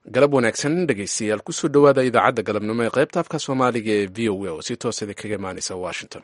galab wanaagsan dhegeystayaal kusoo dhowaada idaacadda galabnimo ee qaybta afka soomaaliga ee v o a oo si toosada kaga imaaneysa washington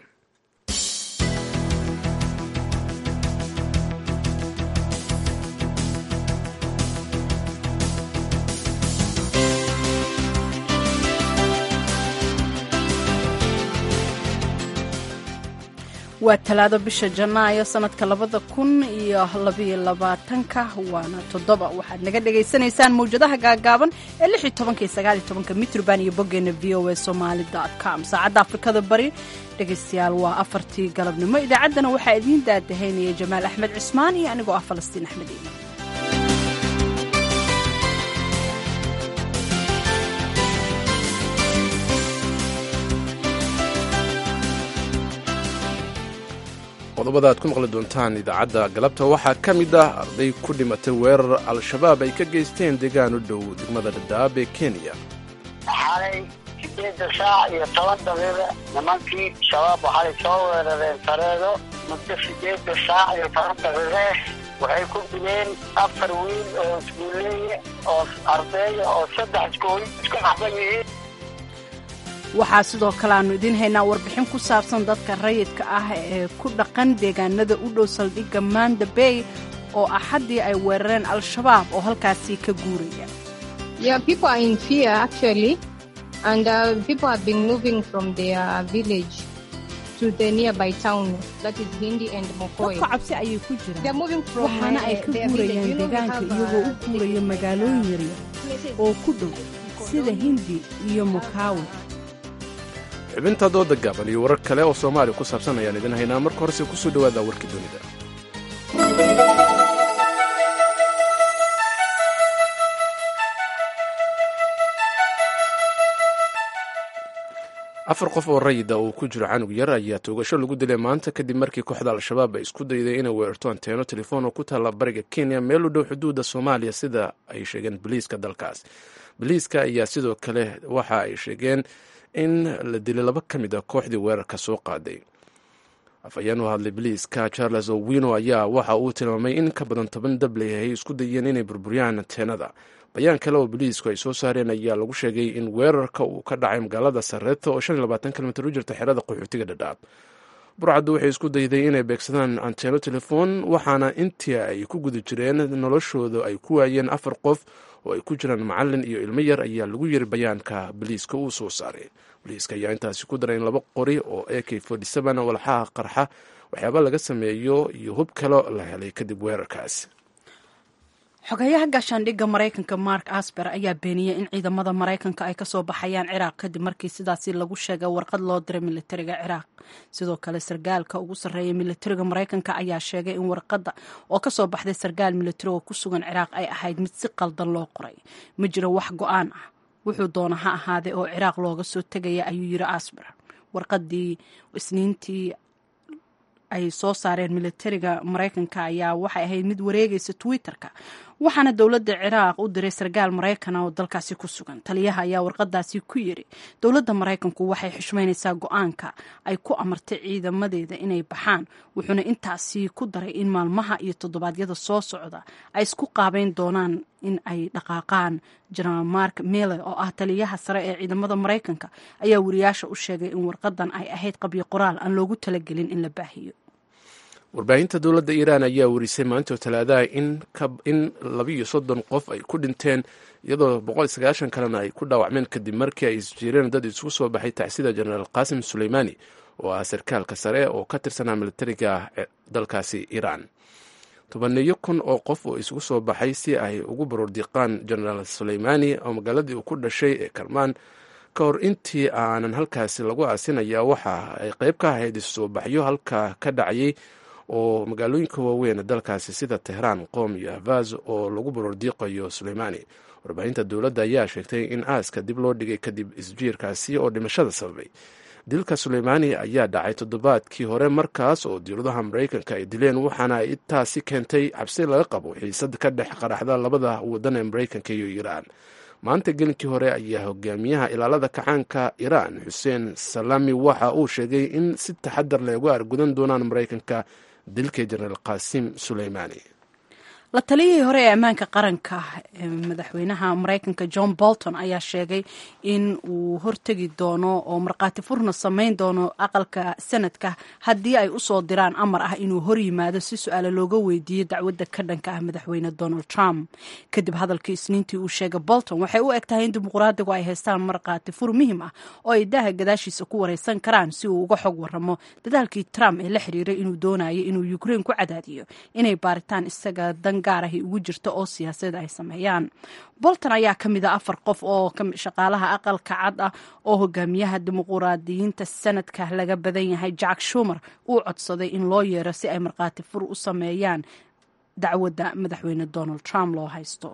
waa talaado bisha janaayo sanadka labada kun iyo labayo labaatanka waana toddoba waxaad naga dhagaysanaysaan mawjadaha gaagaaban ee lix iyo tobanka iyo sagaal iyo tobanka mitrban iyo boggeena v o a somali com saacadda afrikada bari dhegaystayaal waa afartii galabnimo idaacaddana waxaa idiin daadahaynaya jamaal axmed cismaan iyo anigoo ah falastiin axmed iiman qodobada aad ku maqli doontaan idaacadda galabta waxaa ka mid ah arday ku dhimatay weerar al-shabaab ay ka geysteen deegaan u dhow degmada dhadhaab ee kenya xalay sideedda saac iyo toban daqiiqa nimankii shabaab waxay soo weerareen sareedo muddo sideedda saac iyo toban daqiiqe waxay ku dileen afar wiil oo iskuuleeye oo ardeeya oo saddex iskuul isku xaban yihiin waxaa sidoo kale aannu idiin haynaa warbixin ku saabsan dadka rayidka ah ee ku dhaqan deegaanada u dhow saldhigga manda bay oo axaddii ay weerareen al-shabaab oo halkaasii ka guuraya dadka cabsi ayay ku jiraan waxaana ay ka guurayaan deegaanka iyagoo u guuraya magaalooyin yaryar oo ku dhow sida hindi iyo mokawe xubinta dooda gaaban iyo warar kale oo soomaaliya ku saabsan ayaan idin haynaa marka horese kusoo dhowaada warkii dunida afar qof oo rayida uu ku jiro canug yar ayaa toogasho lagu dilay maanta kadib markii kooxda al-shabaab ay isku dayday inay weerarto anteeno telefoon oo ku taalla bariga kenya meel u dhow xuduudda soomaaliya sida ay sheegeen boliiska dalkaas boliiska ayaa sidoo kale waxa ay sheegeen in la dilay laba ka mid a kooxdii weerarka soo qaaday afhayeen u hadlay boliiska charles owino ayaa waxa uu tilmaamay in ka badan toban dabley ay isku dayeen inay burburiyaan anteenada bayaan kale oo boliisku ay soo saareen ayaa lagu sheegay in weerarka uu ka dhacay magaalada sareeto oo shan iyo labaatan kilomitr u jirta xerada qaxootiga dhadhaab burcaddu waxay isku dayday inay beegsadaan anteeno telefoon waxaana intii ay ku guda jireen noloshooda ay ku waayeen afar qof oo ay ku jiraan macalin iyo ilmo yar ayaa lagu yiri bayaanka boliiska uu soo saaray boliiska ayaa intaasi ku daray in laba qori oo a k walxaha qarxa waxyaaba laga sameeyo iyo hub kale la helay kadib weerarkaas xogayaha gaashaandhigga maraykanka mark asber ayaa beeniyey in ciidamada maraykanka ay kasoo baxayaan ciraaq kadib markii sidaasi lagu sheegay warqad loo diray militariga ciraaq sidoo kale sargaalka ugu sarreeya militariga maraykanka ayaa sheegay in warqadda oo kasoo baxday sargaal militari oo ku sugan ciraaq ay ahayd mid si qaldan loo qoray ma jiro wax go-aan ah wuxuu doona ha ahaadee oo ciraaq looga soo tegaya ayuu yiri asber warqadii isniintii ay soo saareen militariga maraykanka ayaa waxay ahayd mid wareegaysa twitter-ka waxaana dowladda ciraaq u diray sargaal maraykana oo dalkaasi ku sugan taliyaha ayaa warqadaasi ku yiri dowladda maraykanku waxay xushmaynaysaa go-aanka ay ku amartay ciidamadeeda inay baxaan wuxuuna intaasi ku daray in maalmaha iyo toddobaadyada soo socda ay isku qaabeyn doonaan in ay dhaqaaqaan jenaraal mark mille oo ah taliyaha sare ee ciidamada maraykanka ayaa wariyaasha u sheegay in warqadan ay ahayd qabyo qoraal aan loogu talagelin in la baahiyo warbaahinta dowladda iiraan ayaa warisay maantoo talaadaha in labiiyo soddon qof ay ku dhinteen iyadoo boqol sagaashan kalena ay ku dhaawacmeen kadib markii ay isjiireen dad isugu soo baxay tacsida jenaraal qaasim suleymaani oo ah sarkaalka sare oo ka tirsanaa militariga dalkaasi iiraan tobaneeyo kun oo qof oo isugu soo baxay si ay ugu baroordiiqaan jenaraal suleymaani oo magaaladii uu ku dhashay ee karmaan ka hor intii aanan halkaasi lagu aasinaya waxa ay qayb ka ahayd isusoo baxyo halka ka dhacayay oo magaalooyinka waaweyn dalkaasi sida tehraan qoom iyo ahvaz oo lagu baroordiiqayo suleymaani warbaahinta dowladda ayaa sheegtay in aaska dib loo dhigay kadib isjiirkaasi oo dhimashada sababay dilka suleymaani ayaa dhacay toddobaadkii hore markaas oo dowladaha maraykanka ay dileen waxaana ay taasi keentay cabsi laga qabo xiisad ka dhex qaraxda labada wadan ee maraykanka iyo iiraan maanta gelinkii hore ayaa hogaamiyaha ilaalada kacaanka iiraan xuseen salami waxa uu sheegay in si taxadar leh uga argudan doonaan maraykanka dilka jenaraal qaasim suleymaani la taliyihii hore ee ammaanka qaranka madaxweynaha mareykanka john bolton ayaa sheegay in uu hortegi doono oo markhaati furna samayn doono aqalka sanadka haddii ay usoo diraan amar ah inuu hor yimaado si su-aale looga weydiiyo dacwadda ka dhanka ah madaxweyne donald trump kadib hadalkii isniintii uu sheegay bolton waxay u eg tahay in dimuqraadigu ay haystaan markhaati fur muhiim ah oo ay daaha gadaashiisa ku wareysan karaan si uu uga xog waramo dadaalkii trump ee la xiriiray inuu doonayo inuu ukraine ku cadaadiyo inay baaritaan isaga dan gaar ahi ugu jirto oo siyaasadeed ay sameeyaan bolton ayaa ka mid a afar qof oo shaqaalaha aqalka cad ah oo hogaamiyaha dimuquraadiyiinta sanadka laga badan yahay jack shumer uu codsaday in loo yeero si ay markhaati fur u sameeyaan dacwadda madaxweyne donald trump loo haysto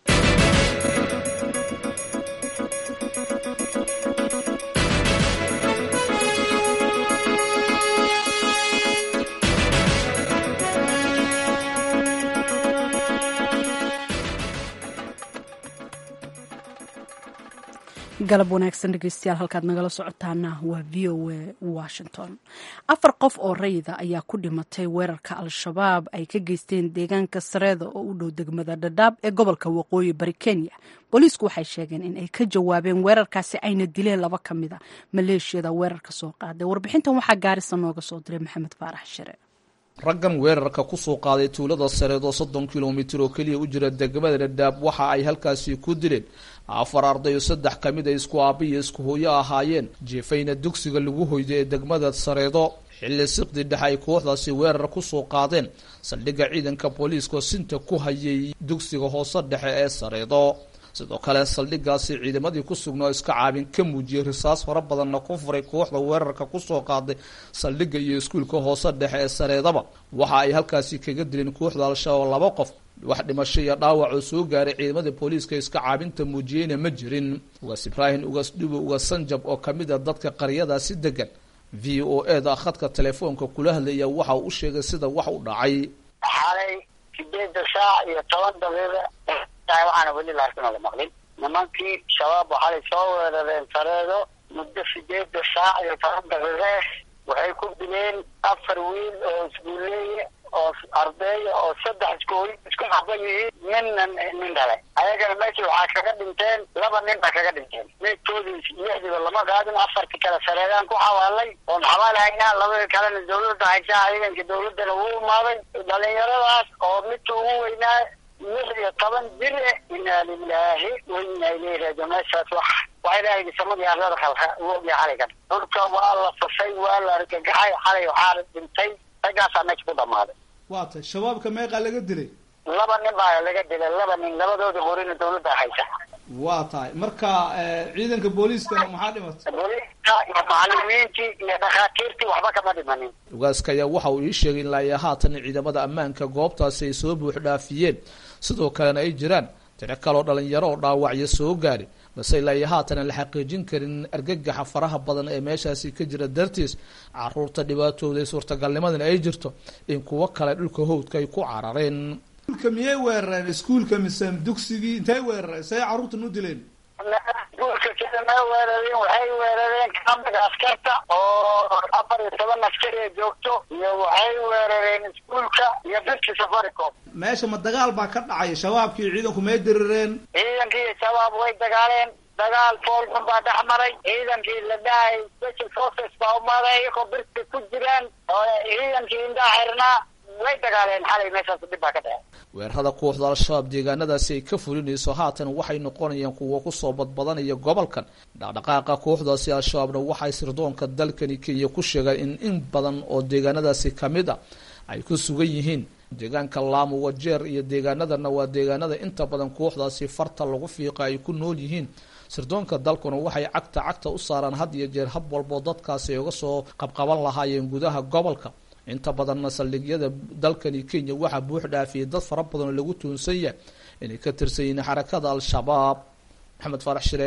galab wanaagsan dhegeystayaal halkaad nagala socotaana waa v o a washington afar qof oo rayida ayaa ku dhimatay weerarka al-shabaab ay ka geysteen deegaanka sareeda oo u dhow degmada dhadhaab ee gobolka waqooyi bari kenya booliisku waxay sheegeen in ay ka jawaabeen weerarkaasi ayna dileen laba ka mid a maleeshiyada weerarka soo qaaday warbixintan waxaa gaarisa nooga soo diray maxamed faarax shire raggan weerarka kusoo qaaday tuulada sareed oo soddon kilomitir oo keliya u jira degmada dhadhaab waxa ay halkaasi ku dileen afar arday oo saddex ka mid a isku aabba iyo isku hooyo ahaayeen jeefayna dugsiga lagu hoyday ee degmada sareedo xilli siqdi dhexe ay kooxdaasi weerar kusoo qaadeen saldhigga ciidanka booliiska sinta ku hayay dugsiga hoose dhexe ee sareedo sidoo kale saldhiggaasi ciidamadii ku sugnaa oo iska caabin ka muujiyey risaas fara badanna ku furay kooxda weerarka kusoo qaaday saldhigga iyo iskuulka hoose dhexe ee sareedaba waxa ay halkaasi kaga dileen kooxda al-shabaab laba qof wax dhimasho iyo dhaawac oo soo gaaray ciidamada booliiska iska caabinta muujiyeyna ma jirin ugaas ibraahim ugaas dhubo ugaas sanjab oo kamid a dadka qaryadaasi degan v o e da khadka telefoonka kula hadlaya waxa uu u sheegay sida wax u dhacay xalay sideeda saac iyo toban daqiiqa waxaana weli laakiin ola maqlin nimankii shabaab waxay soo weerareen sareedo muddo sideeda saac iyo toban daqiiqe waxay ku dileen afar wiil oo iskuuleeye oo ardeeya oo saddex iskooy isku xaban yihiin ninna nin dhale ayagana meesha waxaa kaga dhinteen laba nin baa kaga dhinteen meydkoodii lixdiiba lama qaadin afartii kale sareedaan ku xawaalay oon xabaal haynaa labadii kalena dawladda haysaa ciidanka dawladdana wuu imaaday dhalinyaradaas oo midka ugu weynaa lix iyo toban jir e inaa lilaahi wa inaa ilayhi raajiun meeshaas wax waa ilaahay samadii arlada khalka uu ogyahay xalaygan dhulka waa la fasay waa la argagaxay xalay waxaa dhintay raggaasaa meesha ku dhamaaday waa tay shabaabka meeqaa laga dilay laba nin baa laga dilay laba nin labadooda qorina dawladda haysa waa tahay marka ciidanka booliiskana maxaa dhimatay booliiska iyo macalimiintii iyo dhakhaatiirtii waxba kama dhimanin ugaaska ayaa waxa uu ii sheegay ilaa iyo haatan ciidamada ammaanka goobtaasi ay soo buux dhaafiyeen sidoo kalena ay jiraan tiro kaloo dhalinyaro oo dhaawacyo soo gaari balse ilaa iyo haatan aan la xaqiijin karin argagaxa faraha badan ee meeshaasi ka jira dartiis caruurta dhibaatooda ee suurtagalnimadana ay jirto in kuwo kale dhulka howdka ay ku carareen iskuulka miyay weerareen iskuulka mise dugsigii intay weerareen say carruurtan u dileen iskuulka sida ma weerareen waxay weerareen kamida askarta oo afar iyo toban askari ee joogto iyo waxay weerareen iskuulka iyo birki safaricom meesha ma dagaal baa ka dhacay shabaabkii ciidanku may dirireen ciidankii shabaab way dagaaleen dagaal foolxun baa dhex maray ciidankii la dhahay special forces baa umaaday iyagoo birka ku jiraan oo ciidankii indhaa xirnaa way dagaaleen xalay meeshaas dhib baa ka dhacay weerarada kooxda al-shabaab deegaanadaasi ay ka fulinayso haatan waxay noqonayaan kuwa kusoo badbadanaya gobolkan dhaqdhaqaaqa kooxdaasi al-shabaabna waxay sirdoonka dalkani kenya ku sheegeen in in badan oo deegaanadaasi kamid a ay ku sugan yihiin deegaanka laamo wajeer iyo deegaanadana waa deegaanada inta badan kooxdaasi farta lagu fiiqa ay ku nool yihiin sirdoonka dalkuna waxay cagta cagta u saaraan had iyo jeer hab walboo dadkaasi ay uga soo qabqaban lahaayeen gudaha gobolka inta badanna saldhigyada dalkani kenya waxaa buux dhaafiyay dad fara badan oo lagu tuunsan yahay inay ka tirsan yihiin xarakada al-shabaab maxamed faarax shire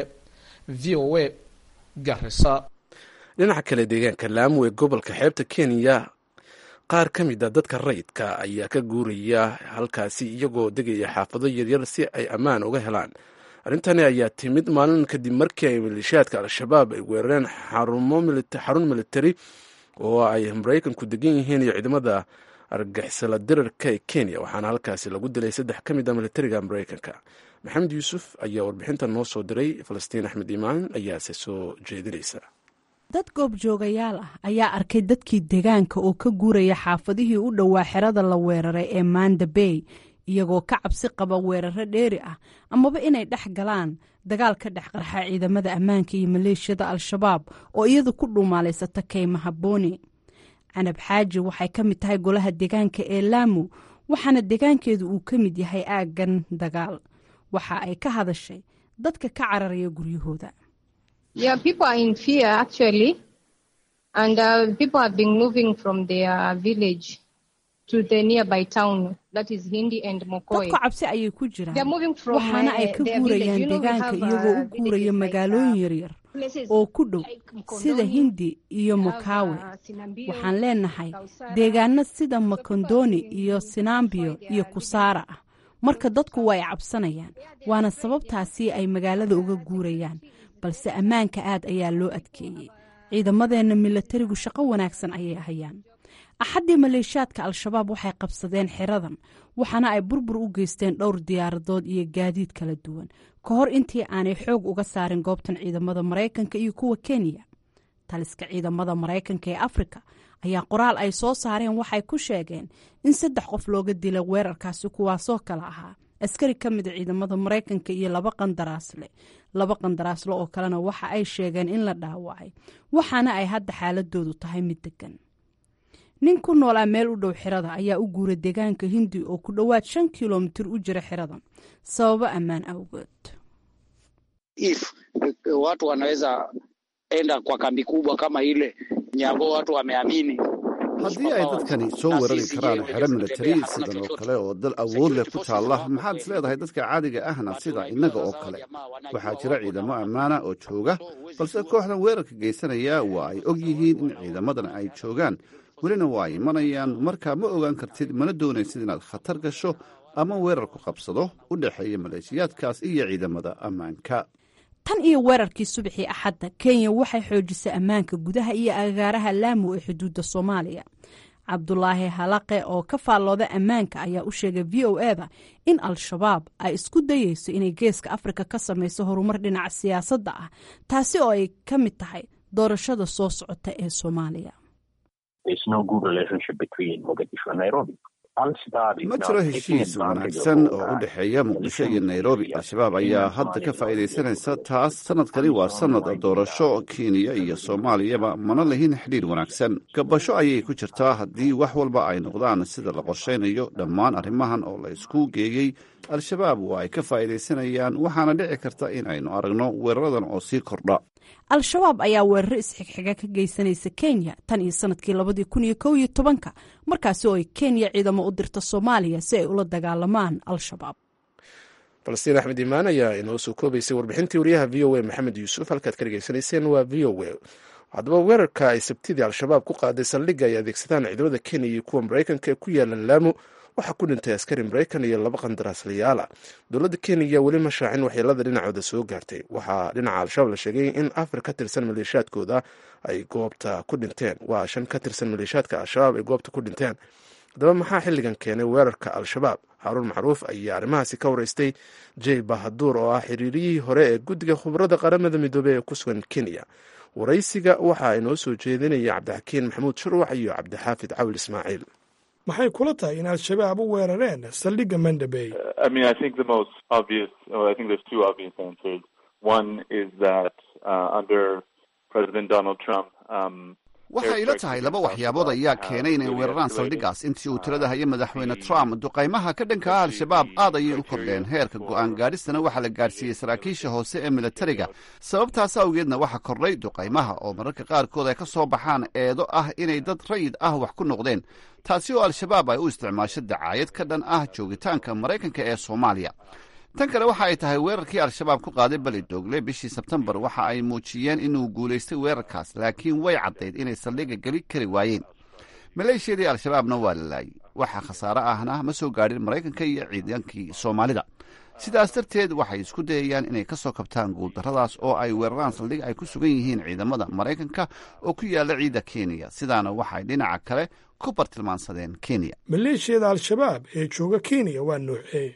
v o a garisa dhinaca kale deegaanka laamo ee gobolka xeebta kenya qaar ka mid a dadka rayidka ayaa ka guuraya halkaasi iyagoo degaya xaafado yaryar si ay ammaan uga helaan arrintani ayaa timid maalin kadib markii ay maleeshiyaadka al-shabaab ay weerareen xarun militari oo ay maraykanku degan yihiin iyo ciidamada argagixisala dirarka ee kenya waxaana halkaasi lagu dilay saddex ka mid a militariga mareykanka maxamed yuusuf ayaa warbixintan noo soo diray falastiin axmed iimaan ayaase soo jeedinaysa dad goobjoogayaal ah ayaa arkay dadkii deegaanka oo ka guuraya xaafadihii u dhowaa xerada la weeraray ee manda bay iyagoo ka cabsi qaba weeraro dheeri ah amaba inay dhex galaan dagaal ka dhex qarxa ciidamada ammaanka iyo maleeshiyada al-shabaab oo iyadu ku dhuumaalaysata kaymaha booni canab xaaji waxay ka mid tahay golaha deegaanka ee laamu waxaana deegaankeedu uu ka mid yahay aaggan dagaal waxa ay ka hadashay dadka ka cararaya guryahooda dadku cabsi ayay ku jiraan waxaana ay ka guurayaan deegaanka iyagoo u guuraya magaalooyin yaryar oo ku dhow sida hindi iyo mukawe waxaan leenahay deegaano sida makondoni iyo sinambiyo iyo kusaara ah marka dadku way cabsanayaan waana sababtaasi ay magaalada uga guurayaan balse ammaanka aad ayaa loo adkeeyey ciidamadeenna milatarigu shaqo wanaagsan ayay hayaan axaddii maleeshiyaadka al-shabaab waxay qabsadeen xeradan waxaana ay burbur u geysteen dhowr diyaaradood iyo gaadiid kala duwan ka hor intii aanay xoog uga saarin goobtan ciidamada maraykanka iyo kuwa kenya taliska ciidamada maraykanka ee afrika ayaa qoraal ay soo saareen waxay ku sheegeen in saddex qof looga dilay weerarkaasi kuwaasoo kale ahaa askari ka mida ciidamada maraykanka iyo laba qandaraasle laba qandaraasle oo kalena waxa ay sheegeen in la dhaawacay waxaana ay hadda xaaladoodu tahay mid degan nin ku noolaa meel u dhow xirada ayaa u guuray deegaanka hindi oo ku dhowaad shan kilomitir u jira xiradan sababo ammaan awgeed if watu wanaweza enda kwa kambi kubwa kama ile nyago watu wameamini haddii ay dadkani soo weerari karaan xero militari sidan oo kale oo dal awood leh ku taalla maxaad is leedahay dadka caadiga ahna sida innaga oo kale waxaa jira ciidamo ammaana oo jooga balse kooxdan weerarka geysanaya waa ay og yihiin in ciidamadan ay joogaan welina waa ay imanayaan markaa ma ogaan kartid mana doonaysid inaad khatar gasho ama weerar ku qabsado u dhexeeya maleeshiyaadkaas iyo ciidamada ammaanka tan iyo weerarkii subaxii axadda kenya waxay xoojisay ammaanka gudaha iyo agaaraha laamu ee xuduudda soomaaliya cabdulaahi halaqe oo ka faallooda ammaanka ayaa u sheegay v o eda in al-shabaab ay isku dayeyso inay geeska afrika ka samayso horumar dhinaca siyaasadda ah taasi oo ay ka mid tahay doorashada soo socota ee soomaaliya ma jiro heshiis wanaagsan oo u dhexeeya muqdisho iyo nairobi al-shabaab ayaa hadda ka faa'iidaysanaysa taas sanadkani waa sanad doorasho kenya iyo soomaaliyaba mana lahin xidhiir wanaagsan gabasho ayay ku jirtaa haddii wax walba ay noqdaan sida la qorshaynayo dhammaan arrimahan oo la isku geeyey al-shabaab waa ay ka faa'iidaysanayaan waxaana dhici karta in aynu aragno weeraradan oo sii kordha al-shabaab ayaa weeraro isxigxiga ka geysanaysa kenya tan iyo sanadkii labadii kun iyo kow iyo tobanka markaasi oo ay kenya ciidamo u dirta soomaaliya si ay ula dagaalamaan al-shabaab falastiin axmed imaan ayaa inoo soo koobaysay warbixintii wariyaha v o a maxamed yuusuf halkaad ka dhegeysanayseen waa v o a haddaba weerarka ay sabtidii al-shabaab ku qaaday saldhigga ay adeegsadaan ciidamada kenya iyo kuwa maraykanka ee ku yaala laamo waxaa ku dhintay askari maraykan iyo laba qandaraaslayaala dowladda kenya weli ma shaacin waxyeelada dhinacooda soo gaartay waxaa dhinaca al-shabaab la sheegay in afar ka tirsan maleeshiyaadkooda ay goobta ku dhinteen waa shan ka tirsan maleeshiyaadka al-shabaab ay goobta ku dhinteen haddaba maxaa xilligan keenay weerarka al-shabaab xaaruun macruuf ayaa arrimahaasi ka wareystay jey bahaduur oo ah xiriiriyihii hore ee guddiga khubarada qaramada midoobey ee ku sugan kenya waraysiga waxaa inoo soo jeedinaya cabdixakiin maxamuud shurwac iyo cabdixaafid cawil ismaaciil maxay kula tahay in al-shabaab u weerareen saldhigga mandabey waxay ila tahay laba waxyaabood ayaa keenay inay weeraraan saldhiggaas intii uu tirada haya madaxweyne trump duqaymaha ka dhanka ah al-shabaab aad ayay u kordheen heerka go'aan gaadhistana waxaa la gaadhsiiyey saraakiisha hoose ee militariga sababtaas awgeedna waxaa kordhay duqaymaha oo mararka qaarkood ay ka soo baxaan eedo ah inay dad rayid ah wax ku noqdeen taasi oo al-shabaab ay u isticmaasho dacaayad ka dhan ah joogitaanka maraykanka ee soomaaliya tan kale waxa ay tahay weerarkii al-shabaab ku qaaday bali doogle bishii sebtembar waxa ay muujiyeen inuu guulaystay weerarkaas laakiin way caddayd inay saldhigga geli kari waayeen maleeshiyadii al-shabaabna waa la laayay waxa khasaare ahna ma soo gaadhin maraykanka iyo ciidankii soomaalida sidaas darteed waxay isku dayayaan inay ka soo kabtaan guuldarradaas oo ay weeraraan saldhig ay ku sugan yihiin ciidamada maraykanka oo ku yaalla ciidda kenya sidaana waxay dhinaca kale ku bartilmaansadeen kenya maleeshiyada al-shabaab ee jooga kenya waa noocee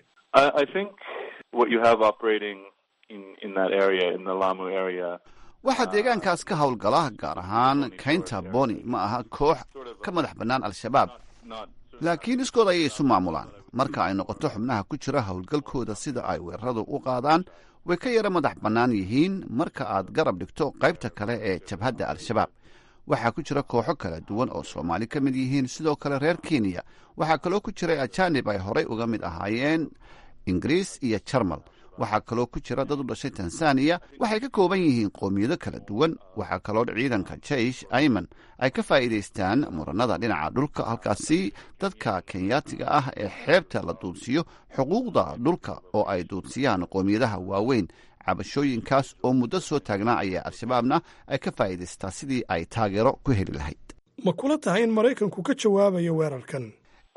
waxaa deegaankaas ka howlgala gaar ahaan kaynta boni ma aha koox ka madax bannaan al-shabaab laakiin iskood ayay isu maamulaan marka ay noqoto xubnaha ku jira howlgalkooda sida ay weeraradu u qaadaan way ka yara madax bannaan yihiin marka aad garab dhigto qaybta kale ee jabhadda al-shabaab waxaa ku jira kooxo kala duwan oo soomaali ka mid yihiin sidoo kale reer kenya waxaa kaloo ku jiray ajanib ay horay uga mid ahaayeen ingiriis iyo jarmal waxaa kaloo ku jira dad u dhashay tanzaniya waxay ka kooban yihiin qoomiyado kala duwan waxaa kaloo ciidanka jeish ayman ay ka faa'iidaystaan muranada dhinaca dhulka halkaasi dadka kenyaatiga ah ee xeebta la duudsiyo xuquuqda dhulka oo ay duudsiyaan qoomiyadaha waaweyn cabashooyinkaas oo muddo soo taagnaa ayaa al-shabaabna ay ka faa'iidaystaa sidii ay taageero ku heli lahayd ma kula tahay in maraykanku ka jawaabayo weerarkan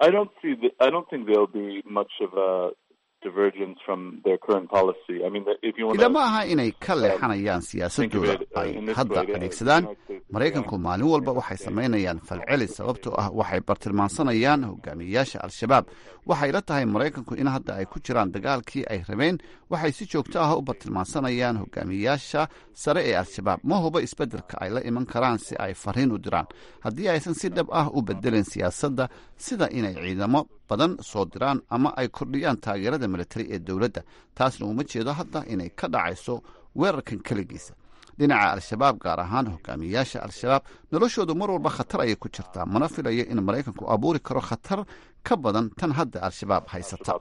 ilama aha inay ka leexanayaan siyaasadooda ay hadda adeegsadaan maraykanku maalin walba waxay samaynayaan falceli sababtoo ah waxay bartilmaansanayaan hogaamiyeyaasha al-shabaab waxay la tahay maraykanku in hadda ay ku jiraan dagaalkii ay rabeen waxay si joogto ah u bartilmaansanayaan hogaamiyeyaasha sare ee al-shabaab ma huba isbeddelka ay la iman karaan si ay fariin u diraan haddii aysan si dhab ah u bedelin siyaasadda sida inay ciidamo badan soo diraan ama ay kordhiyaan taageerada militari ee dowladda taasna uma jeedo hadda inay ka dhacayso weerarkan keligiisa dhinaca al-shabaab gaar ahaan hogaamiyeyaasha al-shabaab noloshoodu mar walba khatar ayay ku jirtaa mana filayo in maraykanku abuuri karo khatar ka badan tan hadda al-shabaab haysata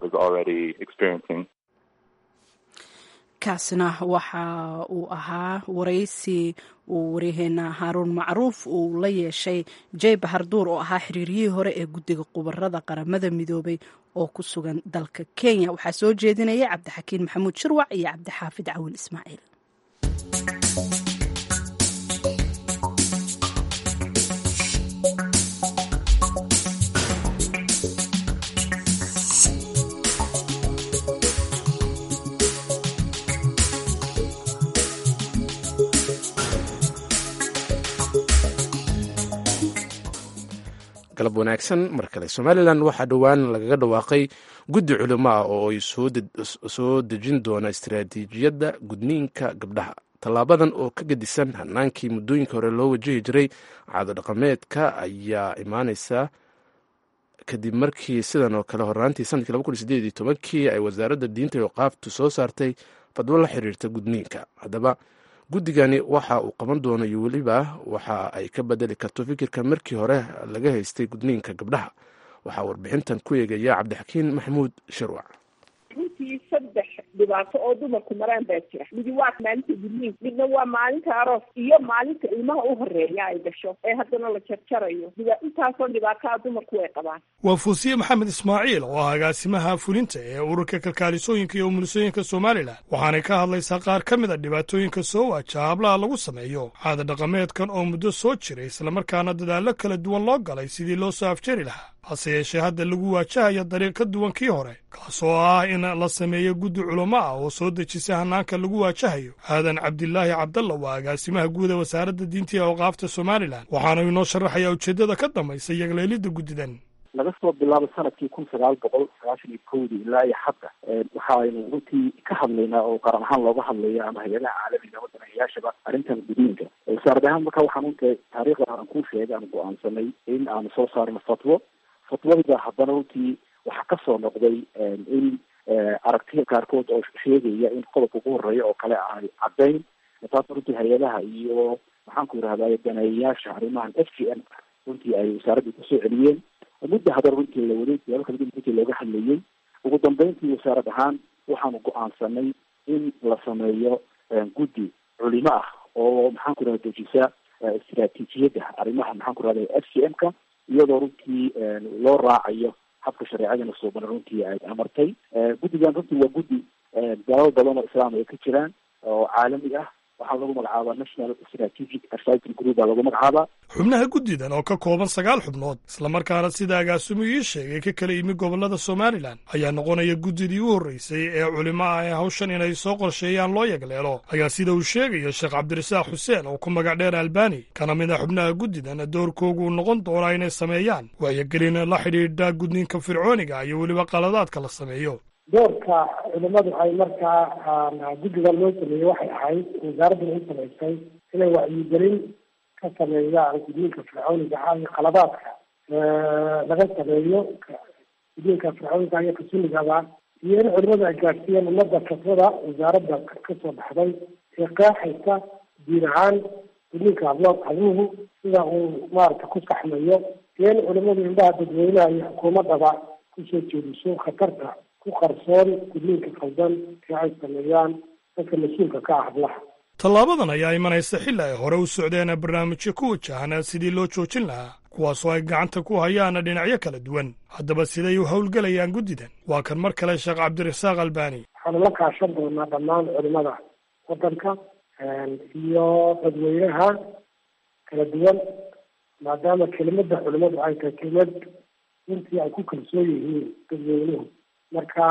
kaasna waxa uu ahaa waraysi uu waryaheena haaruun macruuf uu la yeeshay jey baharduur oo ahaa xiriiryihii hore ee guddiga khubarada qaramada midoobay oo ku sugan dalka kenya waxaa soo jeedinaya cabdixakiin maxamuud shirwac iyo cabdixaafid cawil ismaaciil galab wanaagsan mar kale somalilan waxaa dhowaan lagaga dhawaaqay guddi culimo ah oo ay soo dejin doona istaraatiijiyadda gudniinka gabdhaha tallaabadan oo ka gedisan hanaankii muddooyinka hore loo wajihi jiray caado dhaqameedka ayaa imaaneysa kadib markii sidan oo kale horaantii sanadkii laba kun sideed iyo tobankii ay wasaaradda diinta iyo qaabtu soo saartay fadwo la xiriirta gudniinka haddaba guddigani waxa uu qaban doono iyo weliba waxa ay ka bedeli karto fikirka markii hore laga haystay gudniinka gabdhaha waxaa warbixintan ku eegaya cabdixakiin maxamuud shirwac runtii saddex dhibaato oo dumarku maraan baa jira midi waa maalinta gudniinka midna waa maalinta aroos iyo maalinta ilmaha u horeeya ay dhasho ee haddana la jarjarayo intaasoo dhibaataa dumarku way qabaan waa fuusiye maxamed ismaaciil oo ah agaasimaha fulinta ee ururka kalkaalisooyinka iyo umulisooyinka somalilan waxaanay ka hadlaysaa qaar ka mid a dhibaatooyinka soo waajaha hablaha lagu sameeyo caada dhaqameedkan oo muddo soo jiray islamarkaana dadaallo kala duwan loo galay sidii loo soo afjari lahaa hase yeeshee hadda lagu waajahayo dariiq ka duwan kii hore kaas oo ah in la sameeyo guddi culamo ah oo soo dejisa hanaanka lagu waajahayo aadan cabdilaahi cabdalla waa agaasimaha guud ee wasaaradda diinta iyo awqaafta somalilan waxaana inoo sharaxayaa ujeeddada ka dambaysa yagleelidda guddidan laga soo bilaabo sanadkii kun sagaal boqol sagaashan iyo kowdii ilaa iyo hadda waxaaynu runtii ka hadlaynaa oo qaran ahaan looga hadlaya ama hay-adaha caalamiga wadanayaashaba arrintan gudniinka wasaarad ahaan marka waxaan unta taariikhda aan kuu sheegay aan go-aansanay in aanu soo saarno fatwo fatwadida haddana runtii waxaa kasoo noqday in aragtiya qaarkood oo sheegaya in qodobka ugu horeeya oo kale ay caddayn taas runtii hay-adaha iyo maxaan ku yidhahday daneeyayaasha arrimahan f g m runtii ay wasaaradda kusoo celiyeen mudda haddana runtii la waday siyaabo kala duwan runtii looga hadlayay ugu dambeyntii wasaarad ahaan waxaanu go-aansanay in la sameeyo guddi culimo ah oo maxaan ku yidhahda dejisa istaraatiijiyadda arrimaha maxaan ku yidhahda f g m ka iyadoo runtii loo raacayo habka shareecadana suuban runtii ay amartay guddigan runtii waa guddi dalal badan oo islaam ay ka jiraan oo caalami ah waxaa lagu magacaabaa national strategic advisory group baa lagu magacaabaa xubnaha guddidan oo ka kooban sagaal xubnood islamarkaana sida agaasimu ii sheegay ka kala yimi gobollada somalilan ayaa noqonaya guddidii u horreysay ee culimo ah ee hawshan inay soo qorsheeyaan loo yagleelo ayaa sida uu sheegayo sheekh cabdirasaaq xuseen oo ku magac dheer albani kana mid a xubnaha guddidan doorkoogu noqon doonaa inay sameeyaan waayogelin la xidhiidha gudniinka fircooniga iyo weliba qaladaadka la sameeyo doorka culimadu ay markaa guddigan loo sameeyey waxay ahayd wasaaraddan u samaysay inay wacyigelin ka sameeyaan gudniinka fircooniga ah iyo qaladaadka laga sameeyo gudniinka fircooniga iyo kasunigaba iyo in culimadu ay gaadhsiiyeen ummadda fatwada wasaaradda kasoo baxday ee qeexaysa diin ahaan gudniinka hablo habluhu sida uu maarata ku saxmayo iyo in culimadu indhaha dadweynaha iyo xukuumaddaba kusoo jeediso khatarta ku qarsoon gudniinka khaldan ee ay sameeyaan dadka mas-uulka ka ah hablaha tallaabadan ayaa imanaysa xilli ay hore u socdeen barnaamijyo ku wajahan sidii loo joojin lahaa kuwaasoo ay gacanta ku hayaan dhinacyo kala duwan haddaba siday u howlgelayaan guddidan waa kan mar kale sheekh cabdirasaaq albani waxaanu la kaashan doonaa dhammaan culimada waddanka iyo dadweynaha kala duwan maadaama kelimada culimadu ay tahay kelimad intii ay ku kalsoon yihiin dadweynuhu marka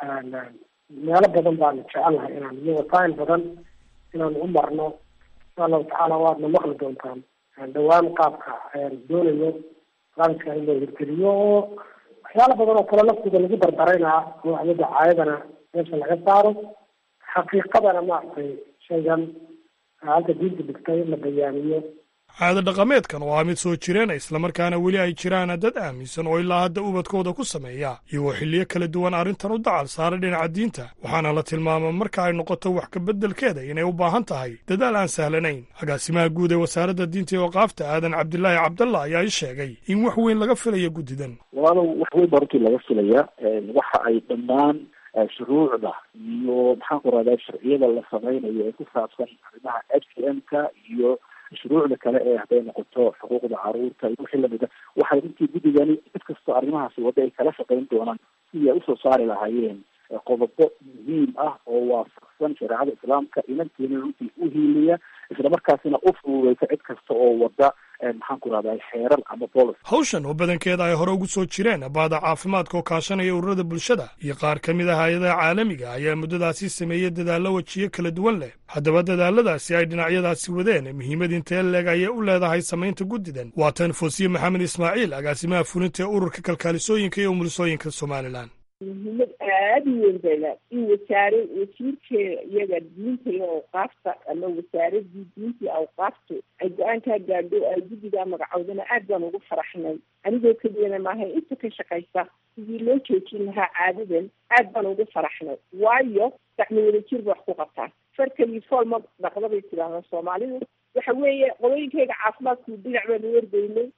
meelo badan baanu jecelnahay inaan iyo wasaail badan inaan u marno insha allahu tacaala waadna maqli doontaan dhawaan qaabka doonayo barnaamijka in loo hirgeliyo oo waxyaala badan oo kale laftiga lagu dardaraynaa oo waxyada caayadana meesha laga saaro xaqiiqadana maaragtay shaygan halka diinta dhigtay in la bayaaniyo caado dhaqameedkan oo ah mid soo jireena islamarkaana weli ay jiraan dad aaminsan oo ilaa hadda ubadkooda ku sameeya iyagoo xilliyo kala duwan arrintan u dacal saaray dhinaca diinta waxaana la tilmaama marka ay noqoto wax kabeddelkeeda inay u baahan tahay dadaal aan sahlanayn agaasimaha guud ee wasaaradda diinta iyo waqaafta aadan cabdilaahi cabdalla ayaa i sheegay in wax weyn laga filayo guddidan walaalow wax weyn baa runtii laga filaya waxa ay dhammaan shuruucda iyo maxaan ku rahdaa sharciyada la samaynayo ee ku saabsan arrimaha f c m ka iyo shuruucda kale ee hadday noqoto xuquuqda caruurta iyo wixii lamida waxay runtii guddigani cid kastoo arrimahaasi wadda ay kala shaqayn doonaan sidii ay usoo saari lahaayeen qodobo muhiim ah oo waafaqsan shareecada islaamka inanteena runtii u hiiliya isla markaasina u fududeysa cid kasta oo wadda maxaan ku rahdaa xeerar ama bolis hawshan oo badankeeda ay hore ugu soo jireen baada caafimaadka oo kaashanaya ururada bulshada iyo qaar ka mid ah hay-adaha caalamiga ayaa muddadaasi sameeyey dadaallo wejiyo kala duwan leh haddaba dadaaladaasi ay dhinacyadaasi wadeen muhiimad intee leeg ayay u leedahay samaynta guddidan waa tan foosiye maxamed ismaaciil agaasimaha fulinta ee ururka kalkaalisooyinka iyo umulisooyinka somalilan muhiimad aada u weyn bayla in wasaare wasiirkeeda iyaga diinta iyo awqaafta ama wasaaradii diinta iyo awqaaftu ay go-aankaa gaadho ay guddigaa magacowdana aad baan ugu faraxnay anigoo keliyana maaha inta ka shaqaysa sidii loo joojin lahaa caadadan aad baan ugu faraxnay waayo gacmo wada jir ba wax ku qabtaa farkali fool ma dhaqda bay tidhaahdaa soomaalidu waxa weeye qodooyinkayga caafimaadku dhinac baanu wardaynay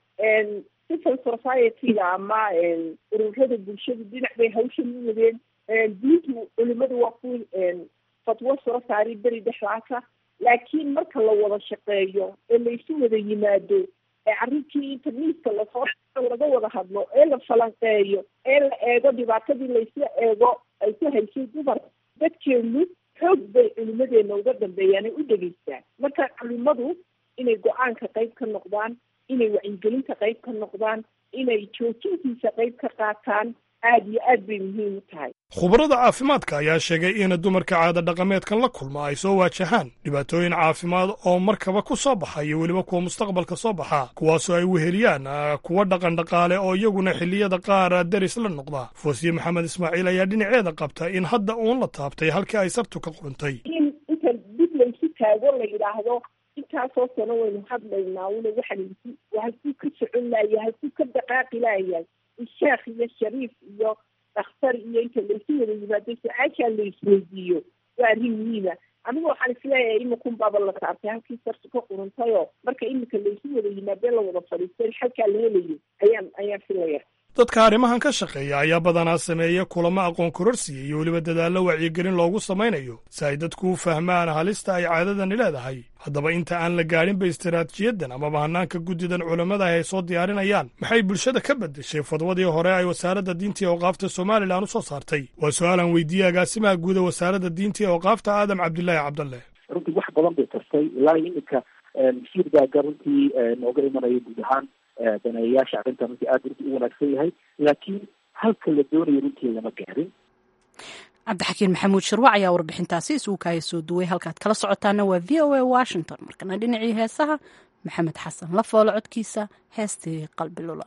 civil society-ga ama ururada bulshadu dhinac bay hawshan u wadeen diintu culimadu waa ku fatwo soo saaray beri dhexdaasa laakiin marka la wada shaqeeyo ee laysu wada yimaado ee arrintii inta miiska lasoo laga wada hadlo ee la falanqeeyo ee la eego dhibaatadii laysla eego ay ku haysay dumar dadkeenu xoog bay culimadeena uga dambeeyaan ay u dhegeystaan marka culimadu inay go-aanka qayb ka noqdaan inay wacyigelinta qayb ka noqdaan inay joojintiisa qayb ka qaataan aada iyo aad bay muhiim u tahay khubarada caafimaadka ayaa sheegay in dumarka caada dhaqameedkan la kulma ay soo waajahaan dhibaatooyin caafimaad oo markaba ku soo baxa iyo weliba kuwa mustaqbalka soo baxa kuwaasoo ay weheliyaan kuwa dhaqan dhaqaale oo iyaguna xilliyada qaar deris la noqda foosiye maxamed ismaaciil ayaa dhinaceeda qabta in hadda uun la taabtay halkii ay sartu ka quruntay in inta dib laysu taago la yidhaahdo intaasoo sano waynu hadlaynaa una waxaan halkuu ka socon laaya halkuu ka dhaqaaqi laayahay sheekh iyo shariif iyo dhakhtar iyo inta laysu wada yimaado su-aashaa la isweydiiyo waa arrin muhiima anigu waxaan isleeyahay imakun baaba la taabtay halkii sartu ka quruntayoo marka imika laysu wada yimaadee la wada fadhiistay xalkaa la helayo ayaan ayaan filaya dadka arrimahan ka shaqeeya ayaa badanaa sameeya kulamo aqoon kororsiya iyo weliba dadaallo wacyigelin loogu samaynayo si ay dadku u fahmaan halista ay caadadani leedahay haddaba inta aan la gaadhinba istaraatijiyadan amaba hannaanka guddidan culammada ay soo diyaarinayaan maxay bulshada ka beddeshay fadwadii hore ay wasaaradda diinta iyo awqaafta somalilan u soo saartay waa su-aalan weydiiyey agaasimaha guuda wasaaradda diinta iyo awqaafta aadam cabdilaahi cabdalle runtii wax badan bay tartay ilaa iyo iminka shiir gaaga runtii nooga imanaya guud ahaan daneeyayaasha arrintan runtii aada runtii u wanaagsan yahay laakiin halka la doonayo runtii lama gaarin cabdixakiin maxamuud shirwac ayaa warbixintaasi isugu kaaya soo duway halkaad kala socotaana waa v o a washington markana dhinacii heesaha maxamed xasan la foolo codkiisa heestii qalbi lula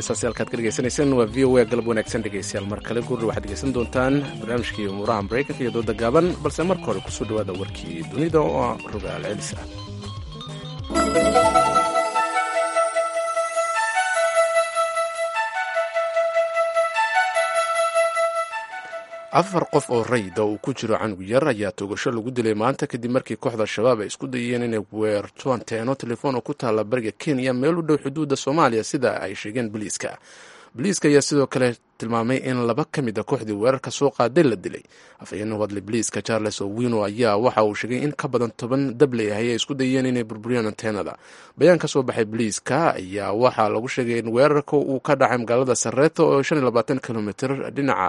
heestaasi halkaad ka dhegaysanayseen waa v o a galab wanaagsan dhegaystayaal mar kale gurri waxaad dhegaysan doontaan barnaamijkii umuuraha maraykanka iyo dooda gaaban balse marka hore kusoo dhawaada warkii dunida oo ah rogaal celis ah afar qof oo rayda uu ku jiro canug yar ayaa toogasho lagu dilay maanta kadib markii kooxda shabaab ay isku dayeen inay weertoan teeno telefoon oo ku taalla bariga kenya meel u dhow xuduudda soomaaliya sida ay sheegeen boliiska boliiska ayaa sidoo kale tilmaamay in laba ka mid a kooxdii weerarka soo qaaday la dilay afhayeen u hadlay boliiska charles owino ayaa waxa uu sheegay in ka badan toban dabley ahy ay isku dayeen inay burburiyaan anteenada bayaan ka soo baxay boliiska ayaa waxaa lagu sheegay in weerarka uu ka dhacay magaalada sareeto oo kilomitr dhinaca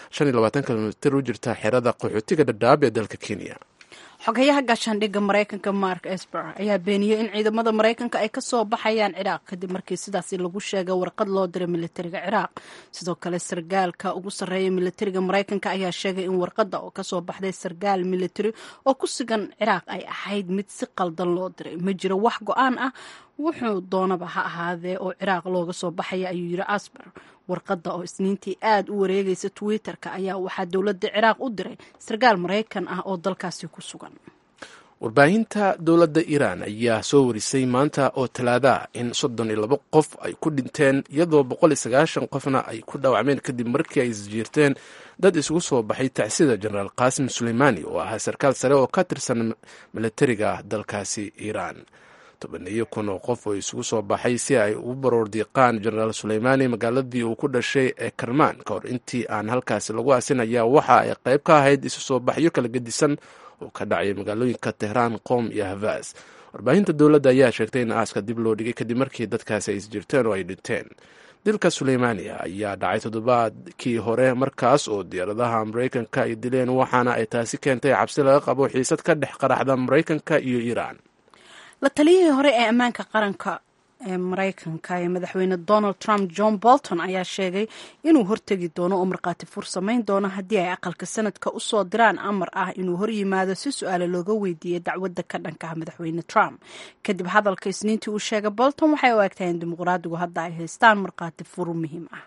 kilomitr u jirta xerada qaxootiga dhadhaab ee dalka kenya xogayaha gaashaandhigga maraykanka mark esper ayaa beeniyey in ciidamada maraykanka ay kasoo baxayaan ciraaq kadib markii sidaasi lagu sheegay warqad loo diray militariga ciraaq sidoo kale sargaalka ugu sarreeya militariga maraykanka ayaa sheegay in warqadda oo kasoo baxday sargaal militari oo ku sugan ciraaq ay ahayd mid si qaldan loo diray ma jiro wax go-aan ah wuxuu doonaba ha ahaadee oo ciraaq looga soo baxaya ayuu yiri asper warqadda oo isniintii aada u wareegaysa twitter-ka ayaa waxaa dowladda ciraaq u diray sarkaal maraykan ah oo dalkaasi ku sugan warbaahinta dowladda iiraan ayaa soo warisay maanta oo talaada in soddon iyo labo qof ay ku dhinteen iyadoo boqol iyo sagaashan qofna ay ku dhaawacmeen kadib markii ay isjiirteen dad isugu soo baxay tacsida jenaraal qaasim suleymaani oo ahaa sarkaal sare oo ka tirsan milatariga dalkaasi iiraan tobaneeyo kun oo qof oo isugu soo baxay si ay ugu baroor diiqaan jenaraal suleymaani magaaladii uu ku dhashay ee karmaan ka hor intii aan halkaasi lagu aasin ayaa waxa ay qayb ka ahayd isu soo baxyo kala gedisan oo ka dhacay magaalooyinka tehraan qoom iyo havaas warbaahinta dowladda ayaa sheegtay in aaska dib loo dhigay kadib markii dadkaasi ay isjirteen oo ay dhinteen dilka suleymaani ayaa dhacay toddobaadkii hore markaas oo diyaaradaha maraykanka ay dileen waxaana ay taasi keentay cabsi laga qabo xiisad ka dhex qaraxda maraykanka iyo iiraan la taliyihii hore ee ammaanka qaranka ee maraykanka ee madaxweyne donald trump john bolton ayaa sheegay inuu hortegi doono oo markhaati fur samayn doono haddii ay aqalka sanadka usoo diraan amar ah inuu horyimaado si su-aale looga weydiiyey dacwadda ka dhanka ah madaxweyne trump kadib hadalka isniintii uu sheegay bolton waxay u egtahay in dimuqraadigu hadda ay haystaan markhaati fur muhiim ah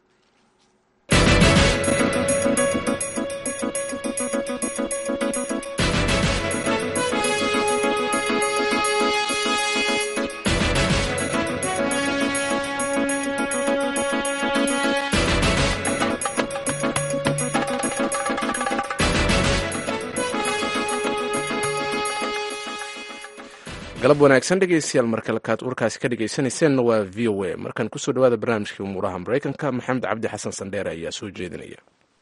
galab wanaagsan dhegeystayaal markalekaad warkaasi ka dhegeysanayseena waa v o a markaan kusoo dhawaada barnaamijkii umuuraha maraykanka maxamed cabdi xasan sandheere ayaa soo jeedinaya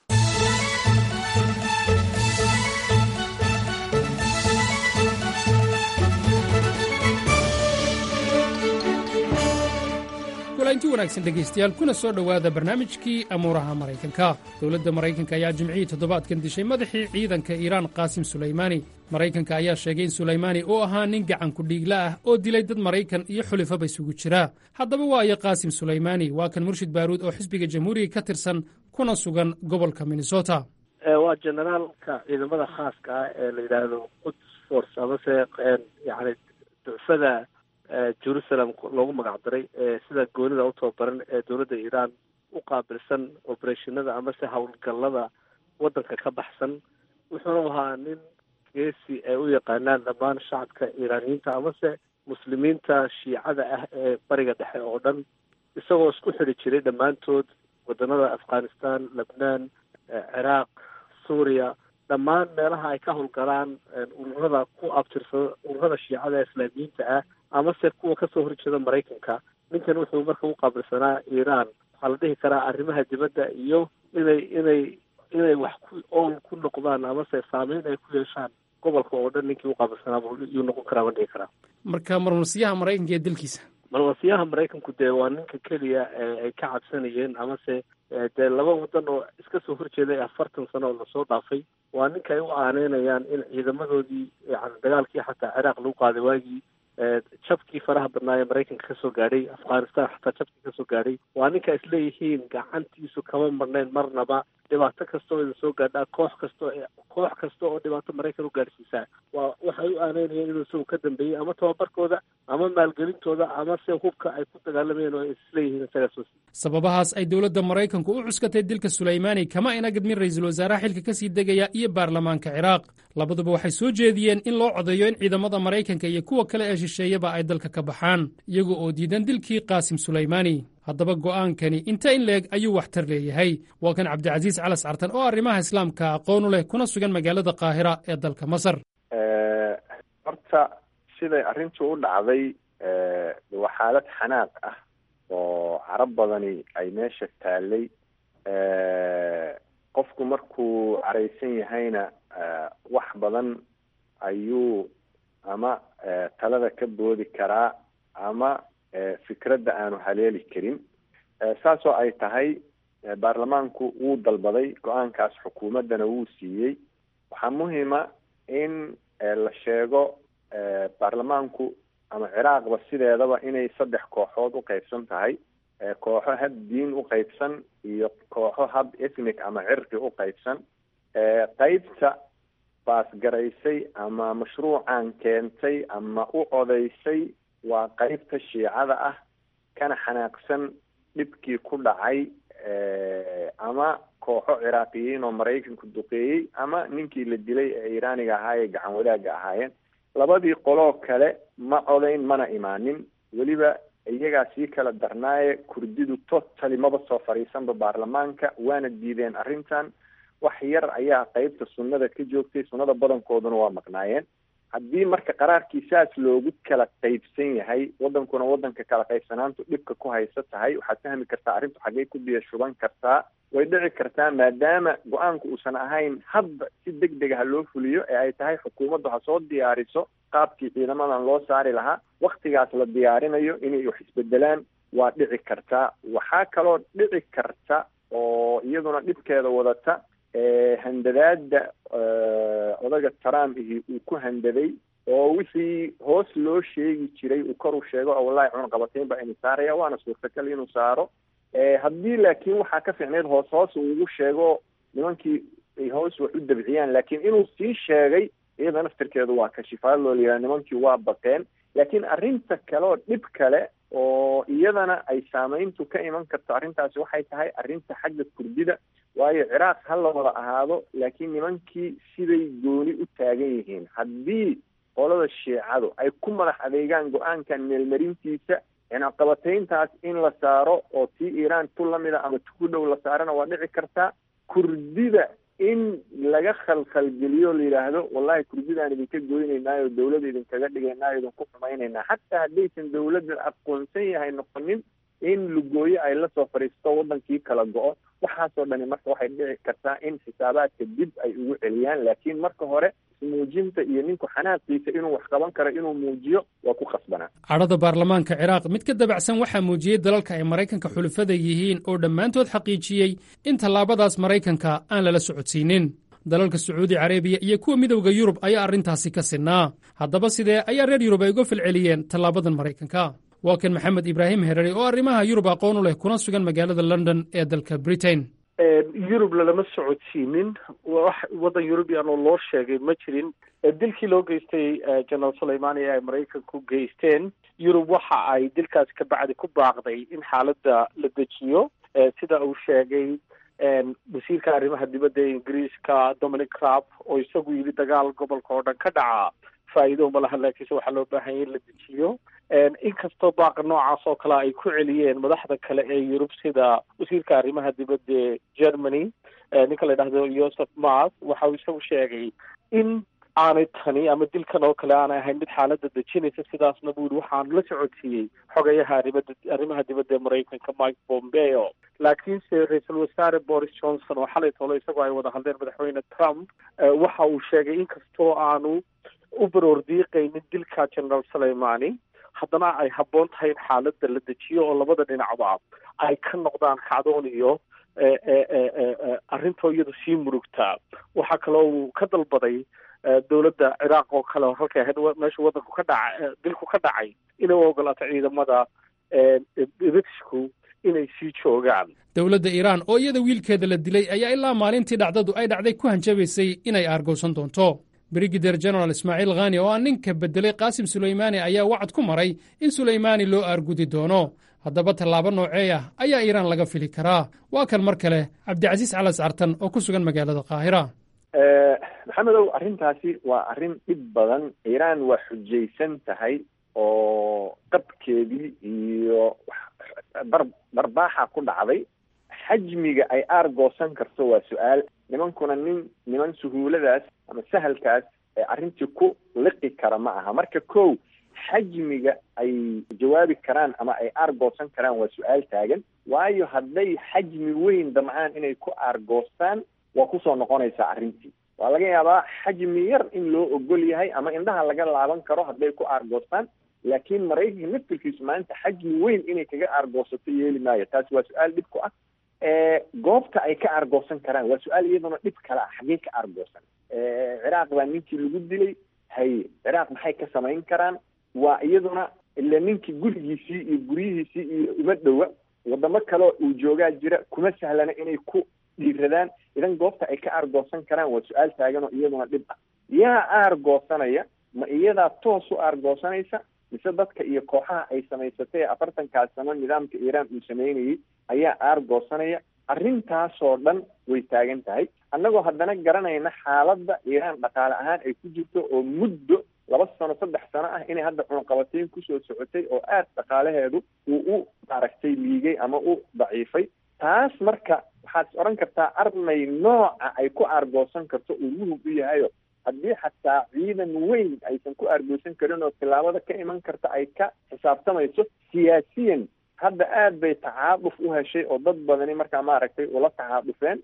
kulanti wanaagsan dhegaystayaal kuna soo dhowaada barnaamijkii amuuraha maraykanka dowladda maraykanka ayaa jimcihii toddobaadkan dishay madaxii ciidanka iiraan qaasim sulaymaani maraykanka ayaa sheegay in sulaymaani uu ahaa nin gacan kudhiigla ah oo dilay dad maraykan iyo xulifaba isugu jira haddaba waa iyo qaasim sulaymaani waa kan murshid baaruud oo xisbiga jamhuuriga ka tirsan kuna sugan gobolka minnesota waa generaalka ciidamada khaaska ah ee la yidhaahdo quds force amase yani ducfada jerusalem loogu magac daray sida goonida u tababaran ee dowladda iiraan u qaabilsan obereshinada amase howlgallada waddanka ka baxsan wuxuuna ahaa nin geesi ay u yaqaanaan dhammaan shacabka iiraaniyiinta amase muslimiinta shiicada ah ee bariga dhexe oo dhan isagoo isku xidhi jiray dhammaantood waddanada afghanistan lebnaan ciraaq suuriya dhammaan meelaha ay ka howlgalaan ururada ku abtirsada ururada shiicada ee islaamiyiinta ah amase kuwa kasoo horjeeda maraykanka ninkan wuxuu marka u qaabilsanaa iiraan waxaa la dhihi karaa arrimaha dibadda iyo inay inay inay wax ku ool ku noqdaan amase saameyn ay ku yeeshaan gobolka oo dhan ninkii u qaabilsanaa yuu noqon karaa ma dhihi karaa marka marmarsiyaha maraykanka ee dalkiisa marmarsiyaha maraykanku dee waa ninka keliya ay ka cabsanayeen amase dee laba wadan oo iska soo horjeeday afartan sano oo lasoo dhaafay waa ninka ay u aaneynayaan in ciidamadoodii yani dagaalkii xataa ciraaq lagu qaaday waagii jabkii faraha badnaa ee maraykanka kasoo gaadhay afghanistan xataa jabkii kasoo gaadhay waa ninka isleeyihiin gacantiisu kama marnayn marnaba dhibaato kasta oo idin soo gaadhaa koox kastoo koox kasta oo dhibaato maraykan u gaadhsiisaa waa waxay u aaneynayeen inuu isagu ka dambeeyey ama tababarkooda ama maalgelintooda ama se hubka ay ku dagaalamayeen oo ay isleeyihiin isagaas wasi sababahaas ay dowladda maraykanku u cuskatay dilka sulaymaani kama ina gadmin ra'iisul wasaaraha xilka ka sii degaya iyo baarlamaanka ciraaq labaduba waxay soo jeediyeen in loo codeeyo in ciidamada maraykanka iyo kuwa kale ee shisheeyaba ay dalka ka baxaan iyaga oo diidan dilkii qaasim sulaymaani haddaba go'aankani inta in leeg ayuu waxtar leeyahay waa kan cabdicasiis calas cartan oo arrimaha islaamka aqoon u leh kuna sugan magaalada qaahira ee dalka masar horta siday arrintu u dhacday waa xaalad xanaaq ah oo carab badani ay meesha taallay qofku markuu caraysan yahayna wax badan ayuu ama talada ka boodi karaa ama fikradda aanu haleeli karin saasoo ay tahay baarlamaanku wuu dalbaday go-aankaas xukuumaddana wuu siiyey waxaa muhima in la sheego baarlamaanku ama ciraaqba sideedaba inay saddex kooxood u qeybsan tahay kooxo hab diin u qeybsan iyo kooxo hab ethnic ama cirqi u qeybsan qeybta baasgaraysay ama mashruucan keentay ama u codaysay waa qeybta shiicada ah kana xanaaqsan dhibkii ku dhacay ama kooxo ciraaqiyiin oo maraykanku duqeeyey ama ninkii la dilay ee iiraaniga ahaa ee gacan wadaagga ahaayeen labadii qoloo kale ma codayn mana imaanin weliba iyagaa sii kala darnaaye kurdidu totally maba soo fadhiisanba baarlamaanka waana diideen arrintan wax yar ayaa qeybta sunnada ka joogtay sunnada badankooduna waa maqnaayeen haddii marka qaraarkii saas loogu kala qeybsan yahay wadankuna wadanka kala qaybsanaantu dhibka ku haysa tahay waxaad fahmi kartaa arrintu xaggey ku biyo shuban kartaa way dhici kartaa maadaama go-aanku uusan ahayn hadda si deg dega ha loo fuliyo ee ay tahay xukuumaddu ha soo diyaariso qaabkii ciidamadan loo saari lahaa waktigaas la diyaarinayo inay wax isbedelaan waa dhici kartaa waxaa kaloo dhici karta oo iyaduna dhibkeeda wadata handadaada odaga trump ihi uu ku handaday oo wixii hoos loo sheegi jiray uu kor u sheego oo wallahi cunaqabatayn baa inu saaraya waana suurtagal inuu saaro haddii laakiin waxaa ka fiicneyd hoos hoos uu ugu sheego nimankii ay hoos wax u dabciyaan laakiin inuu sii sheegay iyada naftirkeedu waa kashifaad loo liyaa nimankii waa baqeen laakiin arrinta kale oo dhib kale oo iyadana ay saameyntu ka iman karto arrintaasi waxay tahay arrinta xagga kurdida waayo ciraaq ha la wada ahaado laakiin nimankii siday gooni u taagan yihiin haddii qolada shiicadu ay ku madax adeegaan go-aankan meelmarintiisa cinaqabatayntaas in la saaro oo tii iiraan tu lamida ama tu ku dhow la saarana waa dhici kartaa kurdida in laga khalkhalgeliyo la yidhaahdo wallahi kurdidaan idinka goynaynaayo dawlada idinkaga dhigaynaayo idinku xumaynaynaa xataa haddaysan dawladda aqoonsan yahay noqonin in lugooyo ay la soo fadhiisto wadankii kala go-o waxaasoo dhani marka waxay dhici kartaa in xisaabaadka dib ay ugu celiyaan laakiin marka hore ismuujinta iyo ninku xanaaqiisa inuu wax qaban karo inuu muujiyo waa ku khasbanaa cadhada baarlamaanka ciraaq mid ka dabacsan waxaa muujiyey dalalka ay maraykanka xulufada yihiin oo dhammaantood xaqiijiyey in tallaabadaas maraykanka aan lala socodsiinin dalalka sacuudi carabiya iyo kuwa midowda yurub ayaa arrintaasi ka sinnaa haddaba sidee ayaa reer yurub ay uga falceliyeen tallaabadan maraykanka waa kan maxamed ibraahim herari oo arrimaha yurub aqoon u leh kuna sugan magaalada london ee dalka britain yurub lalama socodsiinin wax waddan yurubian oo loo sheegay ma jirin dilkii loo geystay general suleimani ee ay maraykanku geysteen yurub waxa ay dilkaasi ka bacdi ku baaqday in xaaladda la dejiyo sida uu sheegay wasiirka arrimaha dibadda ee ingiriiska dominic crab oo isagu yidhi dagaal gobolka oo dhan ka dhaca faa'iido uma lahan laakiinse waxaa loo baahanya in la dejiyo inkastoo baaqa noocaas oo kale ay ku celiyeen madaxda kale ee yurub sida wasiirka arrimaha dibadda ee germany ninka la yidhahdo joseph mas waxa uu isagu sheegay in aanay tani ama dilkan oo kale aanay ahayn mid xaaladda dejinaysa sidaasna buu yihi waxaan la socodsiiyey xogayaha arrimada arrimaha dibadda ee maraykanka mike pompeo laakiinse ra-iisul wasaare boris johnson oo xalay tolo isagoo ay wada hadleen madaxweyne trump waxa uu sheegay inkastoo aanu u baroor diiqaynin dilka general suleimani haddana ay habboon tahay in xaaladda la dejiyo oo labada dhinacba ay ka noqdaan kacdoon iyo arrintoo iyadu sii murugtaa waxaa kaloo uu ka dalbaday dowladda ciraaq oo kale halkay ahayd meesha wadanku ka dhaca dilku ka dhacay inay u ogolaato ciidamada britishku inay sii joogaan dowladda iiraan oo iyada wiilkeeda la dilay ayaa ilaa maalintii dhacdadu ay dhacday ku hanjabaysay inay aargowsan doonto brigadeer general ismaaciil khani oo ah ninka beddelay qaasim sulaymaani ayaa wacad ku maray in sulaymaani loo aargudi doono haddaba tallaabo noocee ah ayaa iiraan laga fili karaa waa kan mar kale cabdicasiis calas cartan oo ku sugan magaalada qaahira maxamedow arrintaasi waa arrin dhib badan iiraan waa xujaysan tahay oo qabkeedii iyo bar barbaaxa ku dhacday xajmiga ay aargoosan karto waa su-aal nimankuna nin niman suhuuladaas ama sahalkaas ee arrintii ku liqi kara ma aha marka kow xajmiga ay jawaabi karaan ama ay aargoosan karaan waa su-aal taagan waayo hadday xajmi weyn damcaan inay ku aargoostaan waa kusoo noqonaysaa arrintii waa laga yaabaa xajmi yar in loo ogol yahay ama indhaha laga laaban karo hadday ku aargoostaan laakiin maraykanka naftirkiisu maanta xajmi weyn inay kaga aargoosato yeeli maayo taasi waa su-aal dhib ku ah goobta ay ka aargoosan karaan waa su-aal iyaduna dhib kale ah xaggee ka aargoosan ciraaq baa ninkii lagu dilay haye ciraaq maxay ka samayn karaan waa iyaduna ila ninkii gurigiisii iyo guryihiisii iyo uma dhowa wadamo kaleo uu joogaa jira kuma sahlana inay ku dhiiradaan idan goobta ay ka aargoosan karaan waa su-aal taagan oo iyaduna dhib ah yaa aargoosanaya ma iyadaa toos u aargoosanaysa mise dadka iyo kooxaha ay samaysatay ee afartankaas sano nidaamka iiraan uu sameynayay ayaa aargoosanaya arrintaasoo dhan way taagan tahay annagoo haddana garanayna xaaladda iiraan dhaqaale ahaan ay ku jirto oo muddo laba sano saddex sano ah inay hadda cunaqabateyn kusoo socotay oo aad dhaqaalaheedu uu u maaragtay liigay ama u daciifay taas marka waxaad is odhan kartaa armay nooca ay ku aargoosan karto uu muhug u yahayo haddii xataa ciidan weyn aysan ku aargoosan karin oo tillaabada ka iman karta ay ka xisaabtamayso siyaasiyan hadda aad bay tacaaduf u heshay oo dad badani markaa maaragtay ula tacaadufeen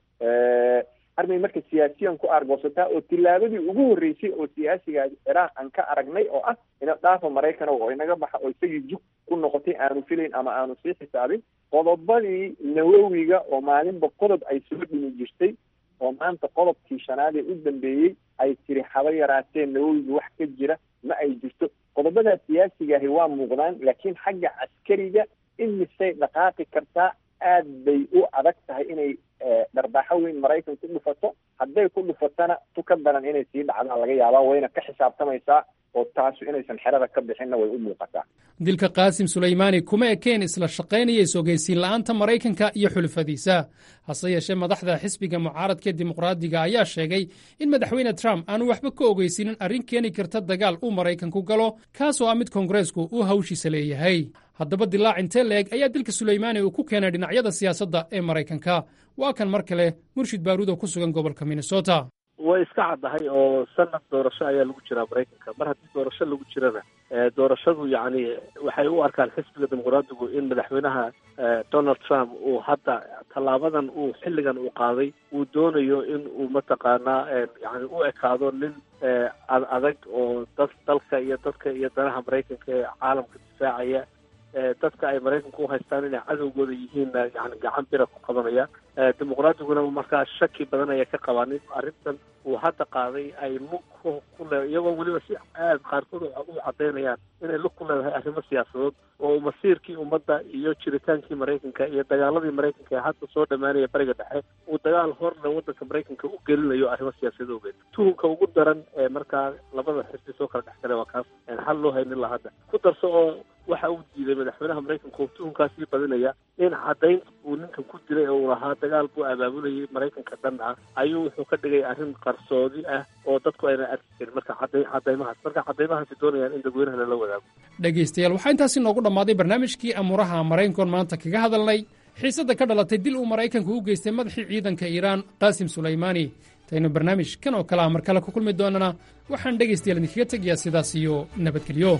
armay marka siyaasiyan ku aargoosataa oo tillaabadii ugu horreysay oo siyaasiga ciraaq aan ka aragnay oo ah ina dhaafa maraykan oo inaga baxa oo isagii jug ku noqotay aanu filayn ama aanu sii xisaabin qodobadii nawowiga oo maalinba qodob ay soo dhimi jirtay oo maanta qodobkii shanaad ee u dambeeyey ay tiri haba yaraatee nawowiga wax ka jira ma ay jirto qodobadaa siyaasigaahi waa muuqdaan laakiin xagga caskariga imisay dhaqaaqi kartaa aad bay u adag tahay inay dharbaaxo weyn maraykan ku dhufato hadday ku dhufatana tu ka daran inay sii dhacdaan laga yaabaa wayna ka xisaabtamaysaa oo taasu inaysan xerada ka bixinna way u muuqataa dilka qaasim sulaymaani kuma ekeen isla shaqaynaya is-ogeysiin la'aanta maraykanka iyo xulufadiisa hase yeeshee madaxda xisbiga mucaaradka dimuqraadiga ayaa sheegay in madaxweyne trump aanu waxba ka ogeysiinin arrin keeni karta dagaal uu maraykanku galo kaasoo ah mid koongareesku uu hawshiisa leeyahay haddaba dilaac intee la-eg ayaa dilka sulaymaani uu ku keenay dhinacyada siyaasadda ee maraykanka waa kan mar kale murshid baaruud oo ku sugan gobolka minnesota way iska caddahay oo sanad doorasho ayaa lagu jiraa maraykanka mar haddii doorasho lagu jirana doorashadu yacni waxay u arkaan xisbiga dimuqraadigu in madaxweynaha donald trump uu hadda tallaabadan uu xilligan uu qaaday uu doonayo in uu mataqaanaa yani u ekaado nin ad adag oo dad dalka iyo dadka iyo danaha maraykanka ee caalamka difaacaya dadka ay maraykanku u haystaan inay cadowgooda yihiinna yani gacan bira ku qabanaya dimuqraadiguna markaa shaki badan aya ka qabaan in arrintan uu hadda qaaday ay lug ku le iyagoo weliba si aad qaarkood u cadaynayaan inay lug ku leedahay arrimo siyaasadood oo masiirkii ummadda iyo jiritaankii maraykanka iyo dagaaladii maraykanka ee hadda soo dhammaanaya bariga dhexe uu dagaal horle waddanka maraykanka u gelinayo arrimo siyaasadeed ogeed tuhunka ugu daran ee markaa labada xisbi soo kala dhex galay waa kaas xal loo haynin la hadda ku darso oo waxa uu diiday madaxweynaha maraykanka oo tuhunkaasii badinaya in caddaynta uu ninkan ku dilay oo uu lahaa dagaal buu abaabulayay maraykanka dhan ah ayuu wuxuu ka dhigay arrin qarsoodi ah oo dadku ayna arki karin marka cadday caddaymahaas marka caddaymahaasi doonayaan in dadweynaha lala wadaago dhegaystayaal waxaa intaasi noogu dhammaaday barnaamijkii amuuraha maraykankoon maanta kaga hadalnay xiisadda ka dhalatay dil uu maraykanku u geystay madaxii ciidanka iiraan qaasim sulaymaani intaynu barnaamij kan oo kale ah mar kale ku kulmi doonana waxaan dhegaystayaal idinkaga tegayaa sidaas iyo nabadgelyo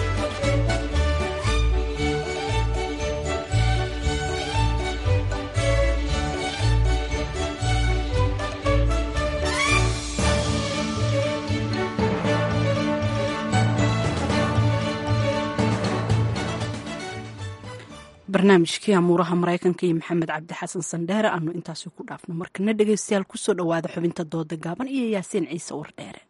barnaamijkii amuuraha maraykanka iyo maxamed cabdi xasan sandheere aanu intaasi ku dhaafno markana dhegaystayaal kusoo dhowaada xubinta dooda gaaban iyo yaasiin ciise wardheere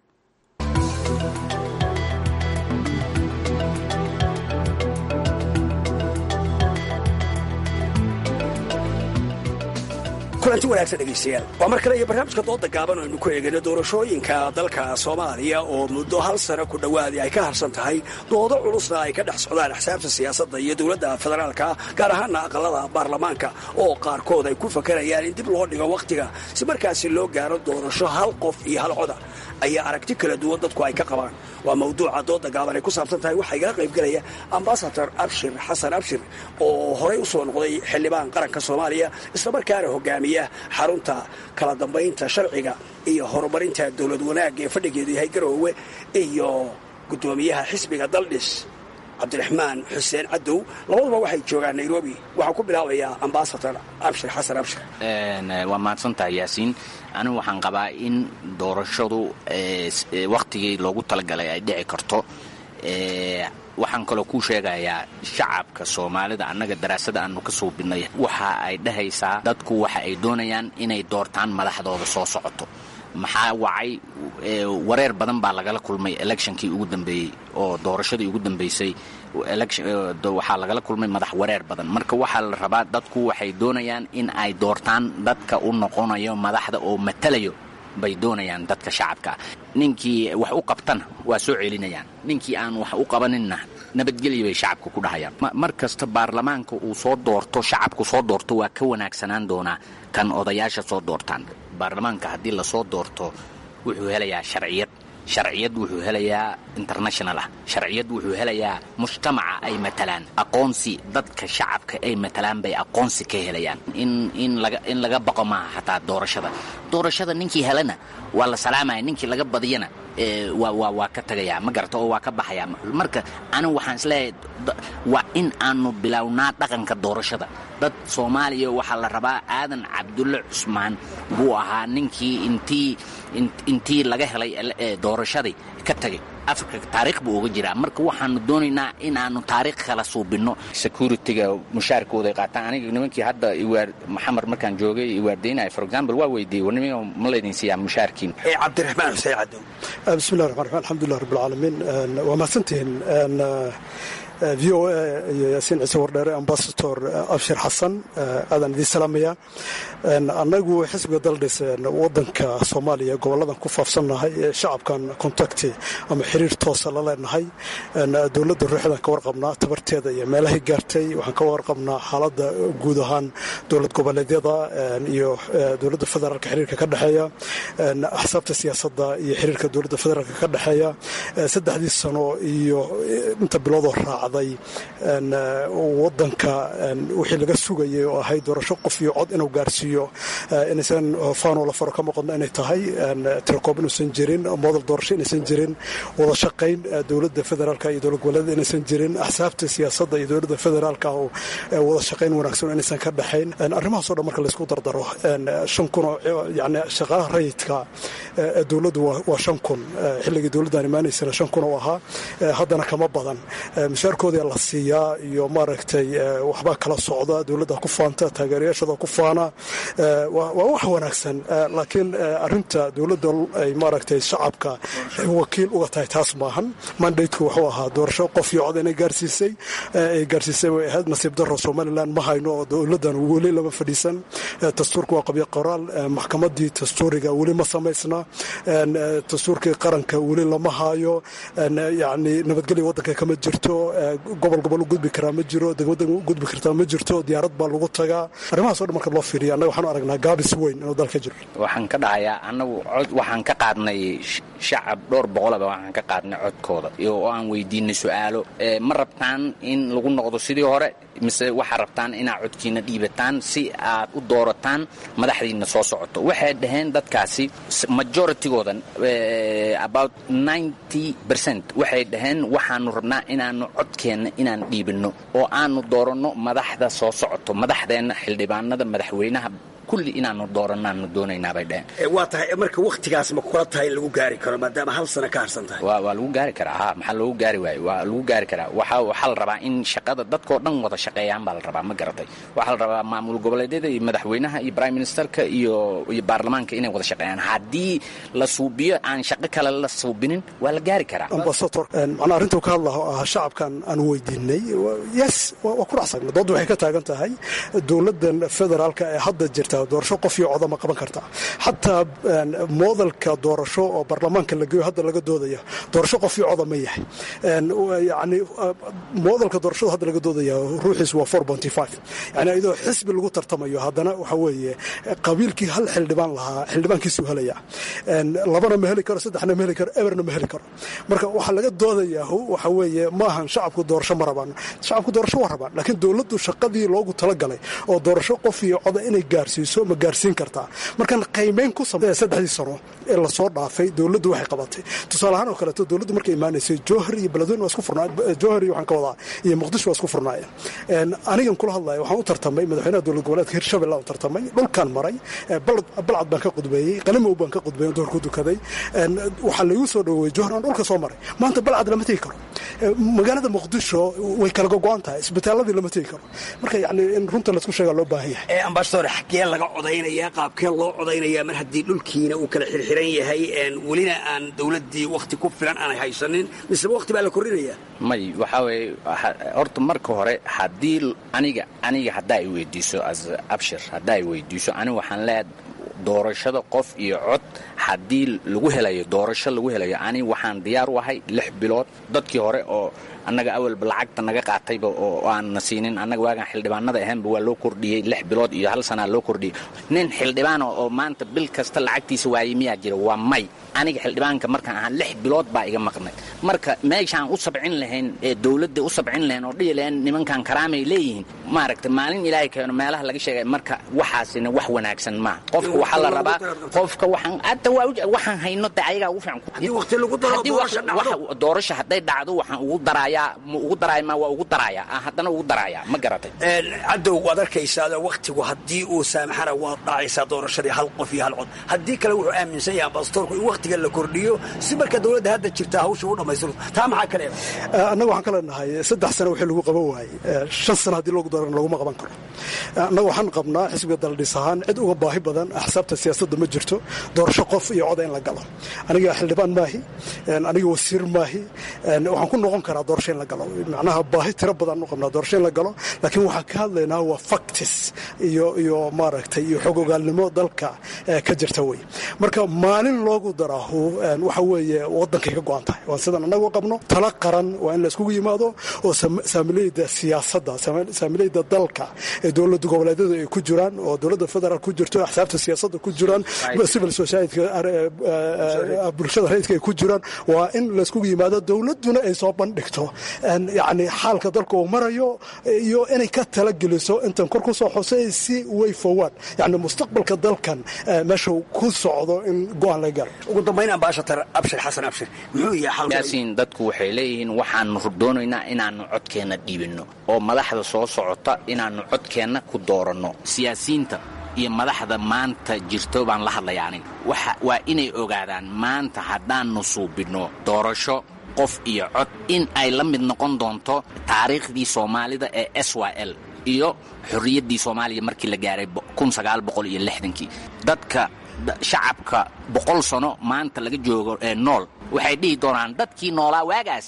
kulanti wanaagsan dhegaystayaal waa mar kale iyo barnaamijka dooda gaaban aynu ku eegayno doorashooyinka dalka soomaaliya oo muddo hal sano ku dhowaadii ay ka harsan tahay doodo culusna ay ka dhex socdaan axsaabta siyaasadda iyo dowladda federaalka gaar ahaana aqalada baarlamaanka oo qaarkood ay ku fakarayaan in dib loo dhigo wakhtiga si markaasi loo gaaro doorasho hal qof iyo hal coda ayaa aragti kala duwan dadku ay ka qabaan waa mawduuca dooda gaaban ay ku saabsan tahay waxaa igala qaybgelaya ambasador abshir xasan abshir oo horey u soo noqday xildhibaan qaranka soomaaliya islamarkaana hogaamiya xarunta kala dambaynta sharciga iyo horumarinta dowlad wanaagga ee fadhigeedu yahay garoowe iyo guddoomiyaha xisbiga daldhis cabdiraxmaan xuseen cadow labaduba waxay joogaan nairobi waxaa ku bilaabayaa ambasador abshir xasan abshir waa mahadsantahay yaasiin anigu waxaan qabaa in doorashadu wakhtigii loogu talagalay ay dhici karto waxaan kaloo kuu sheegayaa shacabka soomaalida annaga daraasada aanu ka suubinay waxa ay dhahaysaa dadku waxa ay doonayaan inay doortaan madaxdooda soo socoto maxaa wacay wareer badan baa lagala kulmay electionkii ugu dambeeyey oo doorashadii ugu dambeysay waxaa lagala kulmay madax wareer badan marka waxaa la rabaa dadku waxay doonayaan in ay doortaan dadka u noqonayo madaxda oo matalayo bay doonayaan dadka shacabkaa ninkii wax u qabtana waa soo celinayaan ninkii aan wax u qabaninna nabadgelya bay shacabka ku dhahayaan mar kasta baarlamaanka uu soo doorto shacabku soo doorto waa ka wanaagsanaan doonaa kan odayaasha soo doortaan baarlamaanka haddii lasoo doorto wuxuu helayaa sharciyad sharciyad wuxuu helayaa international ah sharciyad wuxuu helayaa mujtamaca ay matalaan aqoonsi dadka shacabka ay matalaan bay aqoonsi ka helayaan in in laga in laga baqo maaha xataa doorashada doorashada ninkii helana waa la salaamaya ninkii laga badiyana waa waa waa ka tagayaa ma garata oo waa ka baxayaa marka anigu waxaan isleeyahay waa in aanu bilownaa dhaqanka doorashada dad soomaaliya waxaa la rabaa aadan cabdulle cusmaan buu ahaa ninkii intii intii laga helay doorashadii ka tagay afrika taariikh buu uga jiraa marka waxaanu doonaynaa in aanu taariikh kala suubinno security-ga mushaarkooday qaataan aniga nimankii hadda maxamed markaan joogay iwaardaynaya for example waa weydiiyey war nimanka ma laydin siiyaa mushaarkiin cabdiraxmaan xuseen cadow bismillahi raxmaan raxiim alxamdulilah rabbi alcaalamiin waa mahadsantihiin v o a iyo yaasiin ciise wardheere ambasador abshir xasan aadaan idiin salaamaya annagu xisbiga daldhis wadanka soomaaliya goboladan ku faafsannahay shacabkan contacti ama xiriir toosa la leenahay dowladda ruuxdan ka warqabnaa tabarteeda iyo meelahay gaartay waxaan ka warqabnaa xaaladda guud ahaan dowlad goboleedyada iyo dowladda federaalka xiriirka ka dhexeeya axsaabta siyaasadda iyo xiriirka dowladda federaalka ka dhexeeya saddexdii sano iyo inta biloodoo raacday wadanka wixii laga sugayay oo ahayd doorasho qof iyo cod inuu gaarsiiyo inaysan faanoo la faro ka maqadno inay tahay tirakoob inuusan jirin modal doorasho inaysan jirin wada shaqayn dowladda federaalka iyo dowlad goboleeda inaysan jirin axsaabta siyaasadda iyo dowladda federaalka oo wada shaqayn wanaagsan inaysan ka dhexayn arrimahaasoo dhan marka laysku dardaro shan kun oo yani shaqaalaha rayidka dowladdu waa shan kun xilligii dowladdan imaanaysana shan kun oo ahaa haddana kama badan mushaarkooda la siiyaa iyo maaragtay waxbaa kala socda dowladda ku faanta taageerayaashooda ku faana waa wax wanaagsan laakiin arinta dowladda ay maaragtay shacabka wakiil uga tahay taas maahan mandateku wuxuu ahaa doorasho qof iyo cod inay gaarsiisay ay gaarsiisay way ahayd nasiib daro somalilan ma hayno oo dowladdan weli lama fadhiisan dastuurka waa qabyo qoraal maxkamadii dastuuriga weli ma samaysna dastuurkii qaranka weli lama haayo yani nabadgelya wadanka kama jirto gobol gobol u gudbi karaa ma jiro degmada gudbi kartaa ma jirto diyaarad baa lagu tagaa arrimahaas o dhan marka loo fiiriya annaga waxaanu aragnaa gaabis weyn inuu dalka jiro waxaan ka dhahayaa annagu cod waxaan ka qaadnay shacab dhowr boqolaba waxaan ka qaadnay codkooda oo aan weydiinay su-aalo ma rabtaan in lagu noqdo sidii hore mise waxaa rabtaan inaad codkiina dhiibataan si aad u doorataan madaxdiina soo socoto waxay dhaheen dadkaasi majoritygoodan about ninety percent waxay dhaheen waxaanu rabnaa inaanu codkeenna inaan dhiibinno oo aanu dooranno madaxda soo socoto madaxdeenna xildhibaanada madaxweynaha kulli inaanu dooranaanu doonaynaa bay dhaheen waa tahay marka wakhtigaas ma kula tahay in lagu gaari karo maadaama hal sano ka harsan tahay waa waa lagu gaari karaa ha maxaa loogu gaari waayo waa lagu gaari karaa waxaa waxaa la rabaa in shaqada dadkoo dhan wada shaqeeyaan baa la rabaa ma garatay waxaa la rabaa maamul goboleedyada iyo madaxweynaha iyo prime ministerka iyo iyo baarlamaanka inay wada shaqeeyaan haddii la suubiyo aan shaqo kale la suubinin waa la gaari karaa ambasador macnaa arrintuu ka hadlaho ah shacabkan aan weydiinay yes waa ku racsagna doodda waxay ka taagan tahay dowladdan federaalka ee hadda jirta yahay doorasho qof iyo coda ma qaban kartaa xataa moodalka doorasho oo baarlamaanka la geeyo hadda laga doodaya doorasho qof iyo coda ma yahay yani moodalka doorashada hadda laga doodaya ruuxiis waa four bonty five yani iyadoo xisbi lagu tartamayo haddana waxa weeye qabiilkii hal xildhibaan lahaa xildhibaankiisuu helaya labana ma heli karo saddexna ma heli karo eberna ma heli karo marka waxaa laga doodayaa waxa weeye maahan shacabku doorasho ma rabaan shacabku doorasho waa rabaan laakiin dowladdu shaqadii loogu talagalay oo doorasho qof iyo coda inay gaarsiiso ma gaarsiin kartaa markan qaymeyn ku samey saddexdii sano ee lasoo dhaafay dowladdu waxay qabatay tusaale ahaan oo kaleeto dowladdu markay imaanaysay jowhar iyo beledweyne waa isku furnaa jowhar iyo waxaan ka wadaa iyo muqdisho waa isku furnaayeen anigan kula hadlaya waxaan u tartamay madaxweynaha dowlad goboleedka hirshabelle u tartamay dhulkaan maray balcad baan ka qudbeeyey qalimow baan ka qudbeeyey doorku dukaday waxaa laigu soo dhaweeyey jowhar aan dhulka soo maray maanta balcad lama tegi karo magaalada muqdisho way kala gogo'an tahay isbitaaladii lama tegi karo marka yani in runta laisku sheegaa loo baahan yahay ambasador xaggee laga codaynayaa qaabkee loo codaynayaa mar haddii dhulkiina uu kala xirxiran yahay welina aan dowladdii wakhti ku filan aanay haysanin mise wakhti baa la kordhinayaa may waxaa weeye horta marka hore haddii aniga aniga haddaa i weydiiso as abshir haddaa i weydiiso aniga waxaan leeyahay doorashada qof iyo cod haddii lagu helayo doorasho lagu helayo ani waxaan diyaar u ahay lix bilood dadkii hore oo annaga awalba lacagta naga qaatayba oo aan na siinin annaga waagaan xildhibaanada ahaanba waa loo kordhiyey lix bilood iyo hal sanaa loo kordhiyey nin xildhibaana oo maanta bil kasta lacagtiisa waayey miyaa jira waa may aniga xildhibaanka markaan ahaa lix bilood baa iga maqnay marka meeshaan u sabcin lahayn ee dowladda u sabcin lahayn oo dhihi lahayn nimankan karaamay leeyihiin maaragtay maalin ilaahay keeno meelaha laga sheegay marka waxaasina wax wanaagsan maaha qofka waxaa la rabaa qofka waxaan hadda waa waxaan hayno de ayagaa ugu fiican doorasho hadday dhacdo waxaan ugu daraayaa ma ugu daraaya ma waa ugu daraaya haddana ugu daraaya ma garatay cadow waad arkaysaa wakhtigu haddii uu saamaxana waad dhacaysaa doorashadii hal qof iyo hal cod haddii kale wuxuu aaminsan yahay ambasadorku in wakhtiga la kordhiyo si marka dowladda hadda jirta hawsha u dhammaystiro taa maxaa kale annaga waxaan ka leenahay saddex sano wixii lagu qaban waayey shan sano haddii loogu daran laguma qaban karo annaga waxaan qabnaa xisbiga daldhis ahaan cid uga baahi badan axsaabta siyaasadda ma jirto doorasho qof iyo coda in la galo aniga xildhibaan maahi aniga wasiir maahi waxaan ku noqon karaa doorasho in la galo macnaha baahi tiro badan u qabnaa doorasho in la galo laakiin waxaan ka hadlaynaa waa factis iyo iyo maaragtay iyo xog ogaalnimo dalka ka jirta wey marka maalin loogu daraahu waxa weeye waddankay ka go-an tahay waan sidan annagu qabno tala qaran waa in la iskugu yimaado oo saamileyda siyaasadda saamileyda dalka ee dowladda goboleedyadu ay ku jiraan oo dowladda federaal ku jirto axsaabta siyaasadda ku jiraan civil society bulshada rayidka ay ku jiraan waa in la iskugu yimaado dowladduna ay soo bandhigto yacni xaalka dalka uu marayo iyo inay ka talageliso intan kor ku soo xusay si way forward yacni mustaqbalka dalkan meesha ku socdo in go-aan laga galo ugu dambayn ambaashatar abshir xasan abshir muxuu yahay yaasiin dadku waxay leeyihiin waxaanu doonaynaa inaannu codkeenna dhiibinno oo madaxda soo socota inaannu codkeenna ku dooranno siyaasiyiinta iyo madaxda maanta jirto baan la hadlaya aniga waa inay ogaadaan maanta haddaannu suubinno doorasho qof iyo cod in ay la mid noqon doonto taariikhdii soomaalida ee s y l iyo xorriyaddii soomaaliya markii la gaaray iyo lixdankii dadka shacabka boqol sano maanta laga joogo ee nool waxay dhihi doonaan dadkii noolaa waagaas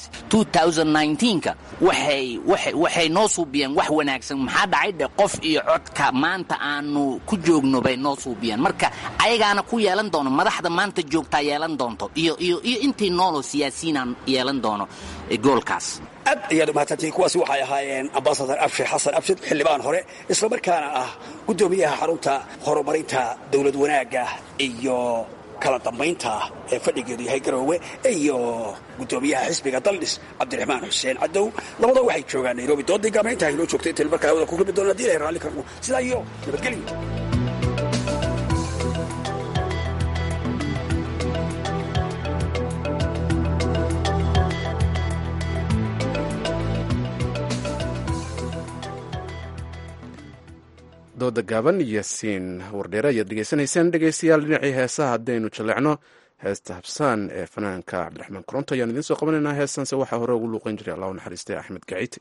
ka waxay noo suubiyeen wax wanaagsan maxaa dhacay dhe qof iyo codka maanta aanu ku joogno bay noo suubiyeen marka ayagaana ku yeelan doono madaxda maanta joogtaa yeelan doonto iyo intii nooloo siyaasiyiinaan yeelan doono goolkaas aad ayaad umahadsantihiin kuwaasi waxay ahaayeen ambasadar abshir xasan abshir xildhibaan hore islamarkaana ah guddoomiyaha xarunta horumarinta dowlad wanaagga iyo kala dambaynta ee fadhigeedu yahay garoowe iyo guddoomiyaha xisbiga daldhis cabdiraxmaan xuseen cadow labada waxay joogaan nairobi doodii gaamaynta haynoo joogtay intayn markaa hawada ku kulmi doona hadii ilahay raalli karno sidaa iyo nabadgelyo dooda gaaban iyo siin wardheere ayaad dhegeysanayseen dhegeystayaal dhinacii heesaha haddaynu jaleecno heesta habsaan ee fanaanka cabdiraxmaan koronto ayaan idiin soo qabanaynaa heestanse waxaa hore ugu luuqan jiray allah u naxariistay axmed gaciite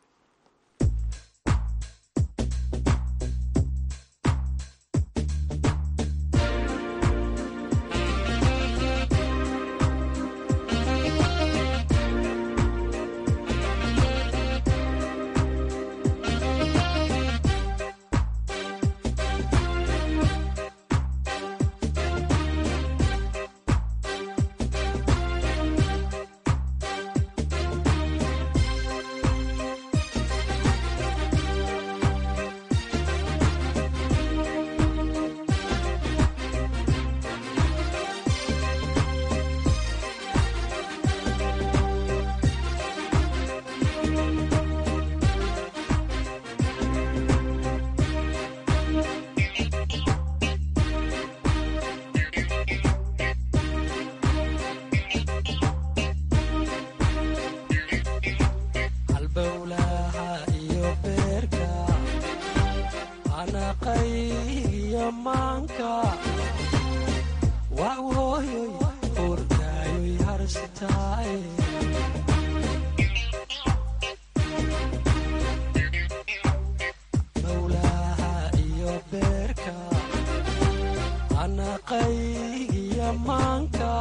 maanka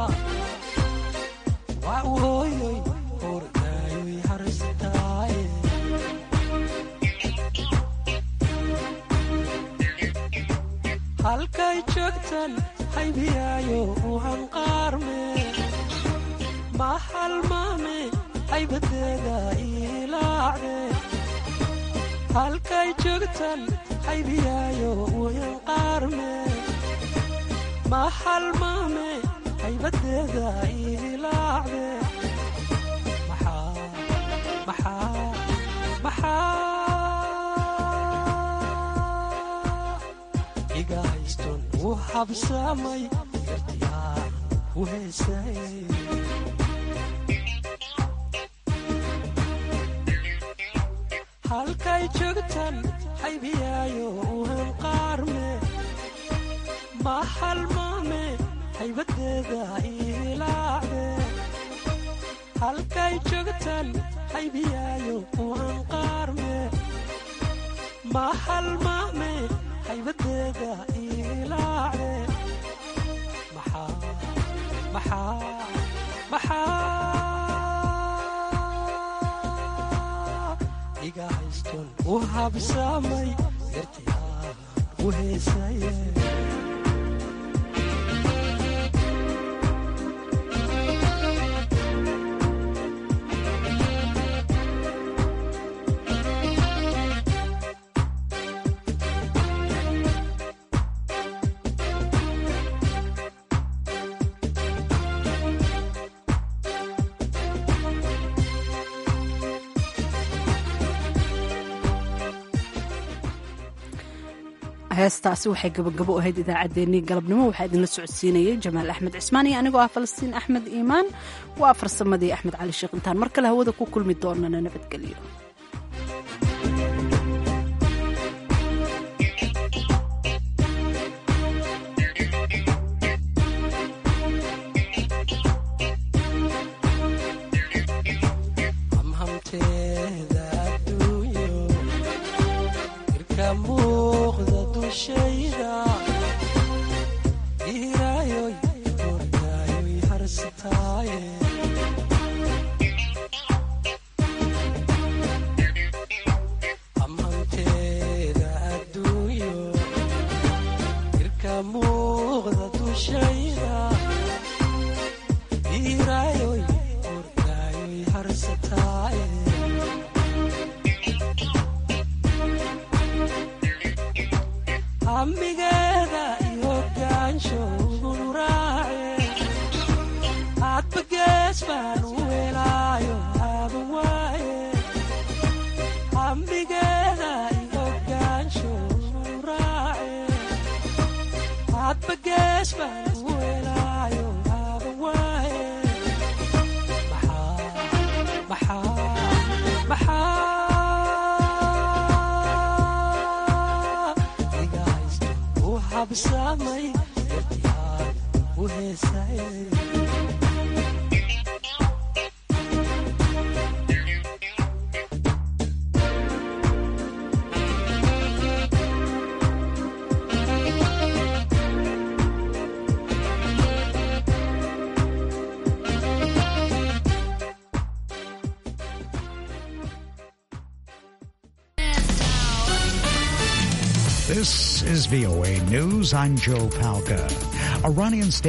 waa hooyoy hordaayoy harsataaye halkay joogtan haybiyaayo u hanqaarme ma halmaame haybadeeda ilaacde halkay joogtan haybiyaayo u hanqaarme ma halmaame haybadeeda ilaacde maxaa iga hayston u habsamay gartiyaan u heesay halkay joogtan haybiyaayo u hanqaarme ma halmaame haybadeeda ilaacde halkay joogtan haybiyaayo u hanqaarme ma halmaame haybadeeda ilaacde maxaa iga hayston u habsamay gartiyaan u heesaye heestaasi waxay gabagabo ahayd idaacaddeenii galabnimo waxaa idinla socodsiinayay jamaal axmed cismaan iyo anigoo ah falastiin axmed iimaan waa farsamadii axmed cali sheekh intaan mar kale hawada ku kulmi doonana nabadgelyo hamhamteeda adduunyo irka muuqda dushayda iraayoy hordaayoy harsataaye hamhamteeda adduunyo irka muuqda dushayda iraayoy hordaayoy harsataaye hamigeeda iyo gaansho uraace hadba gees baan u helaayo aaban waaye hamigeeda iyo gaansho uraace hadba gees baan u helaayo aaban waaye maxaa iga haysto u habsamay gartiyaan u heesay This is VOA News. I'm Joe Palca. Iranian state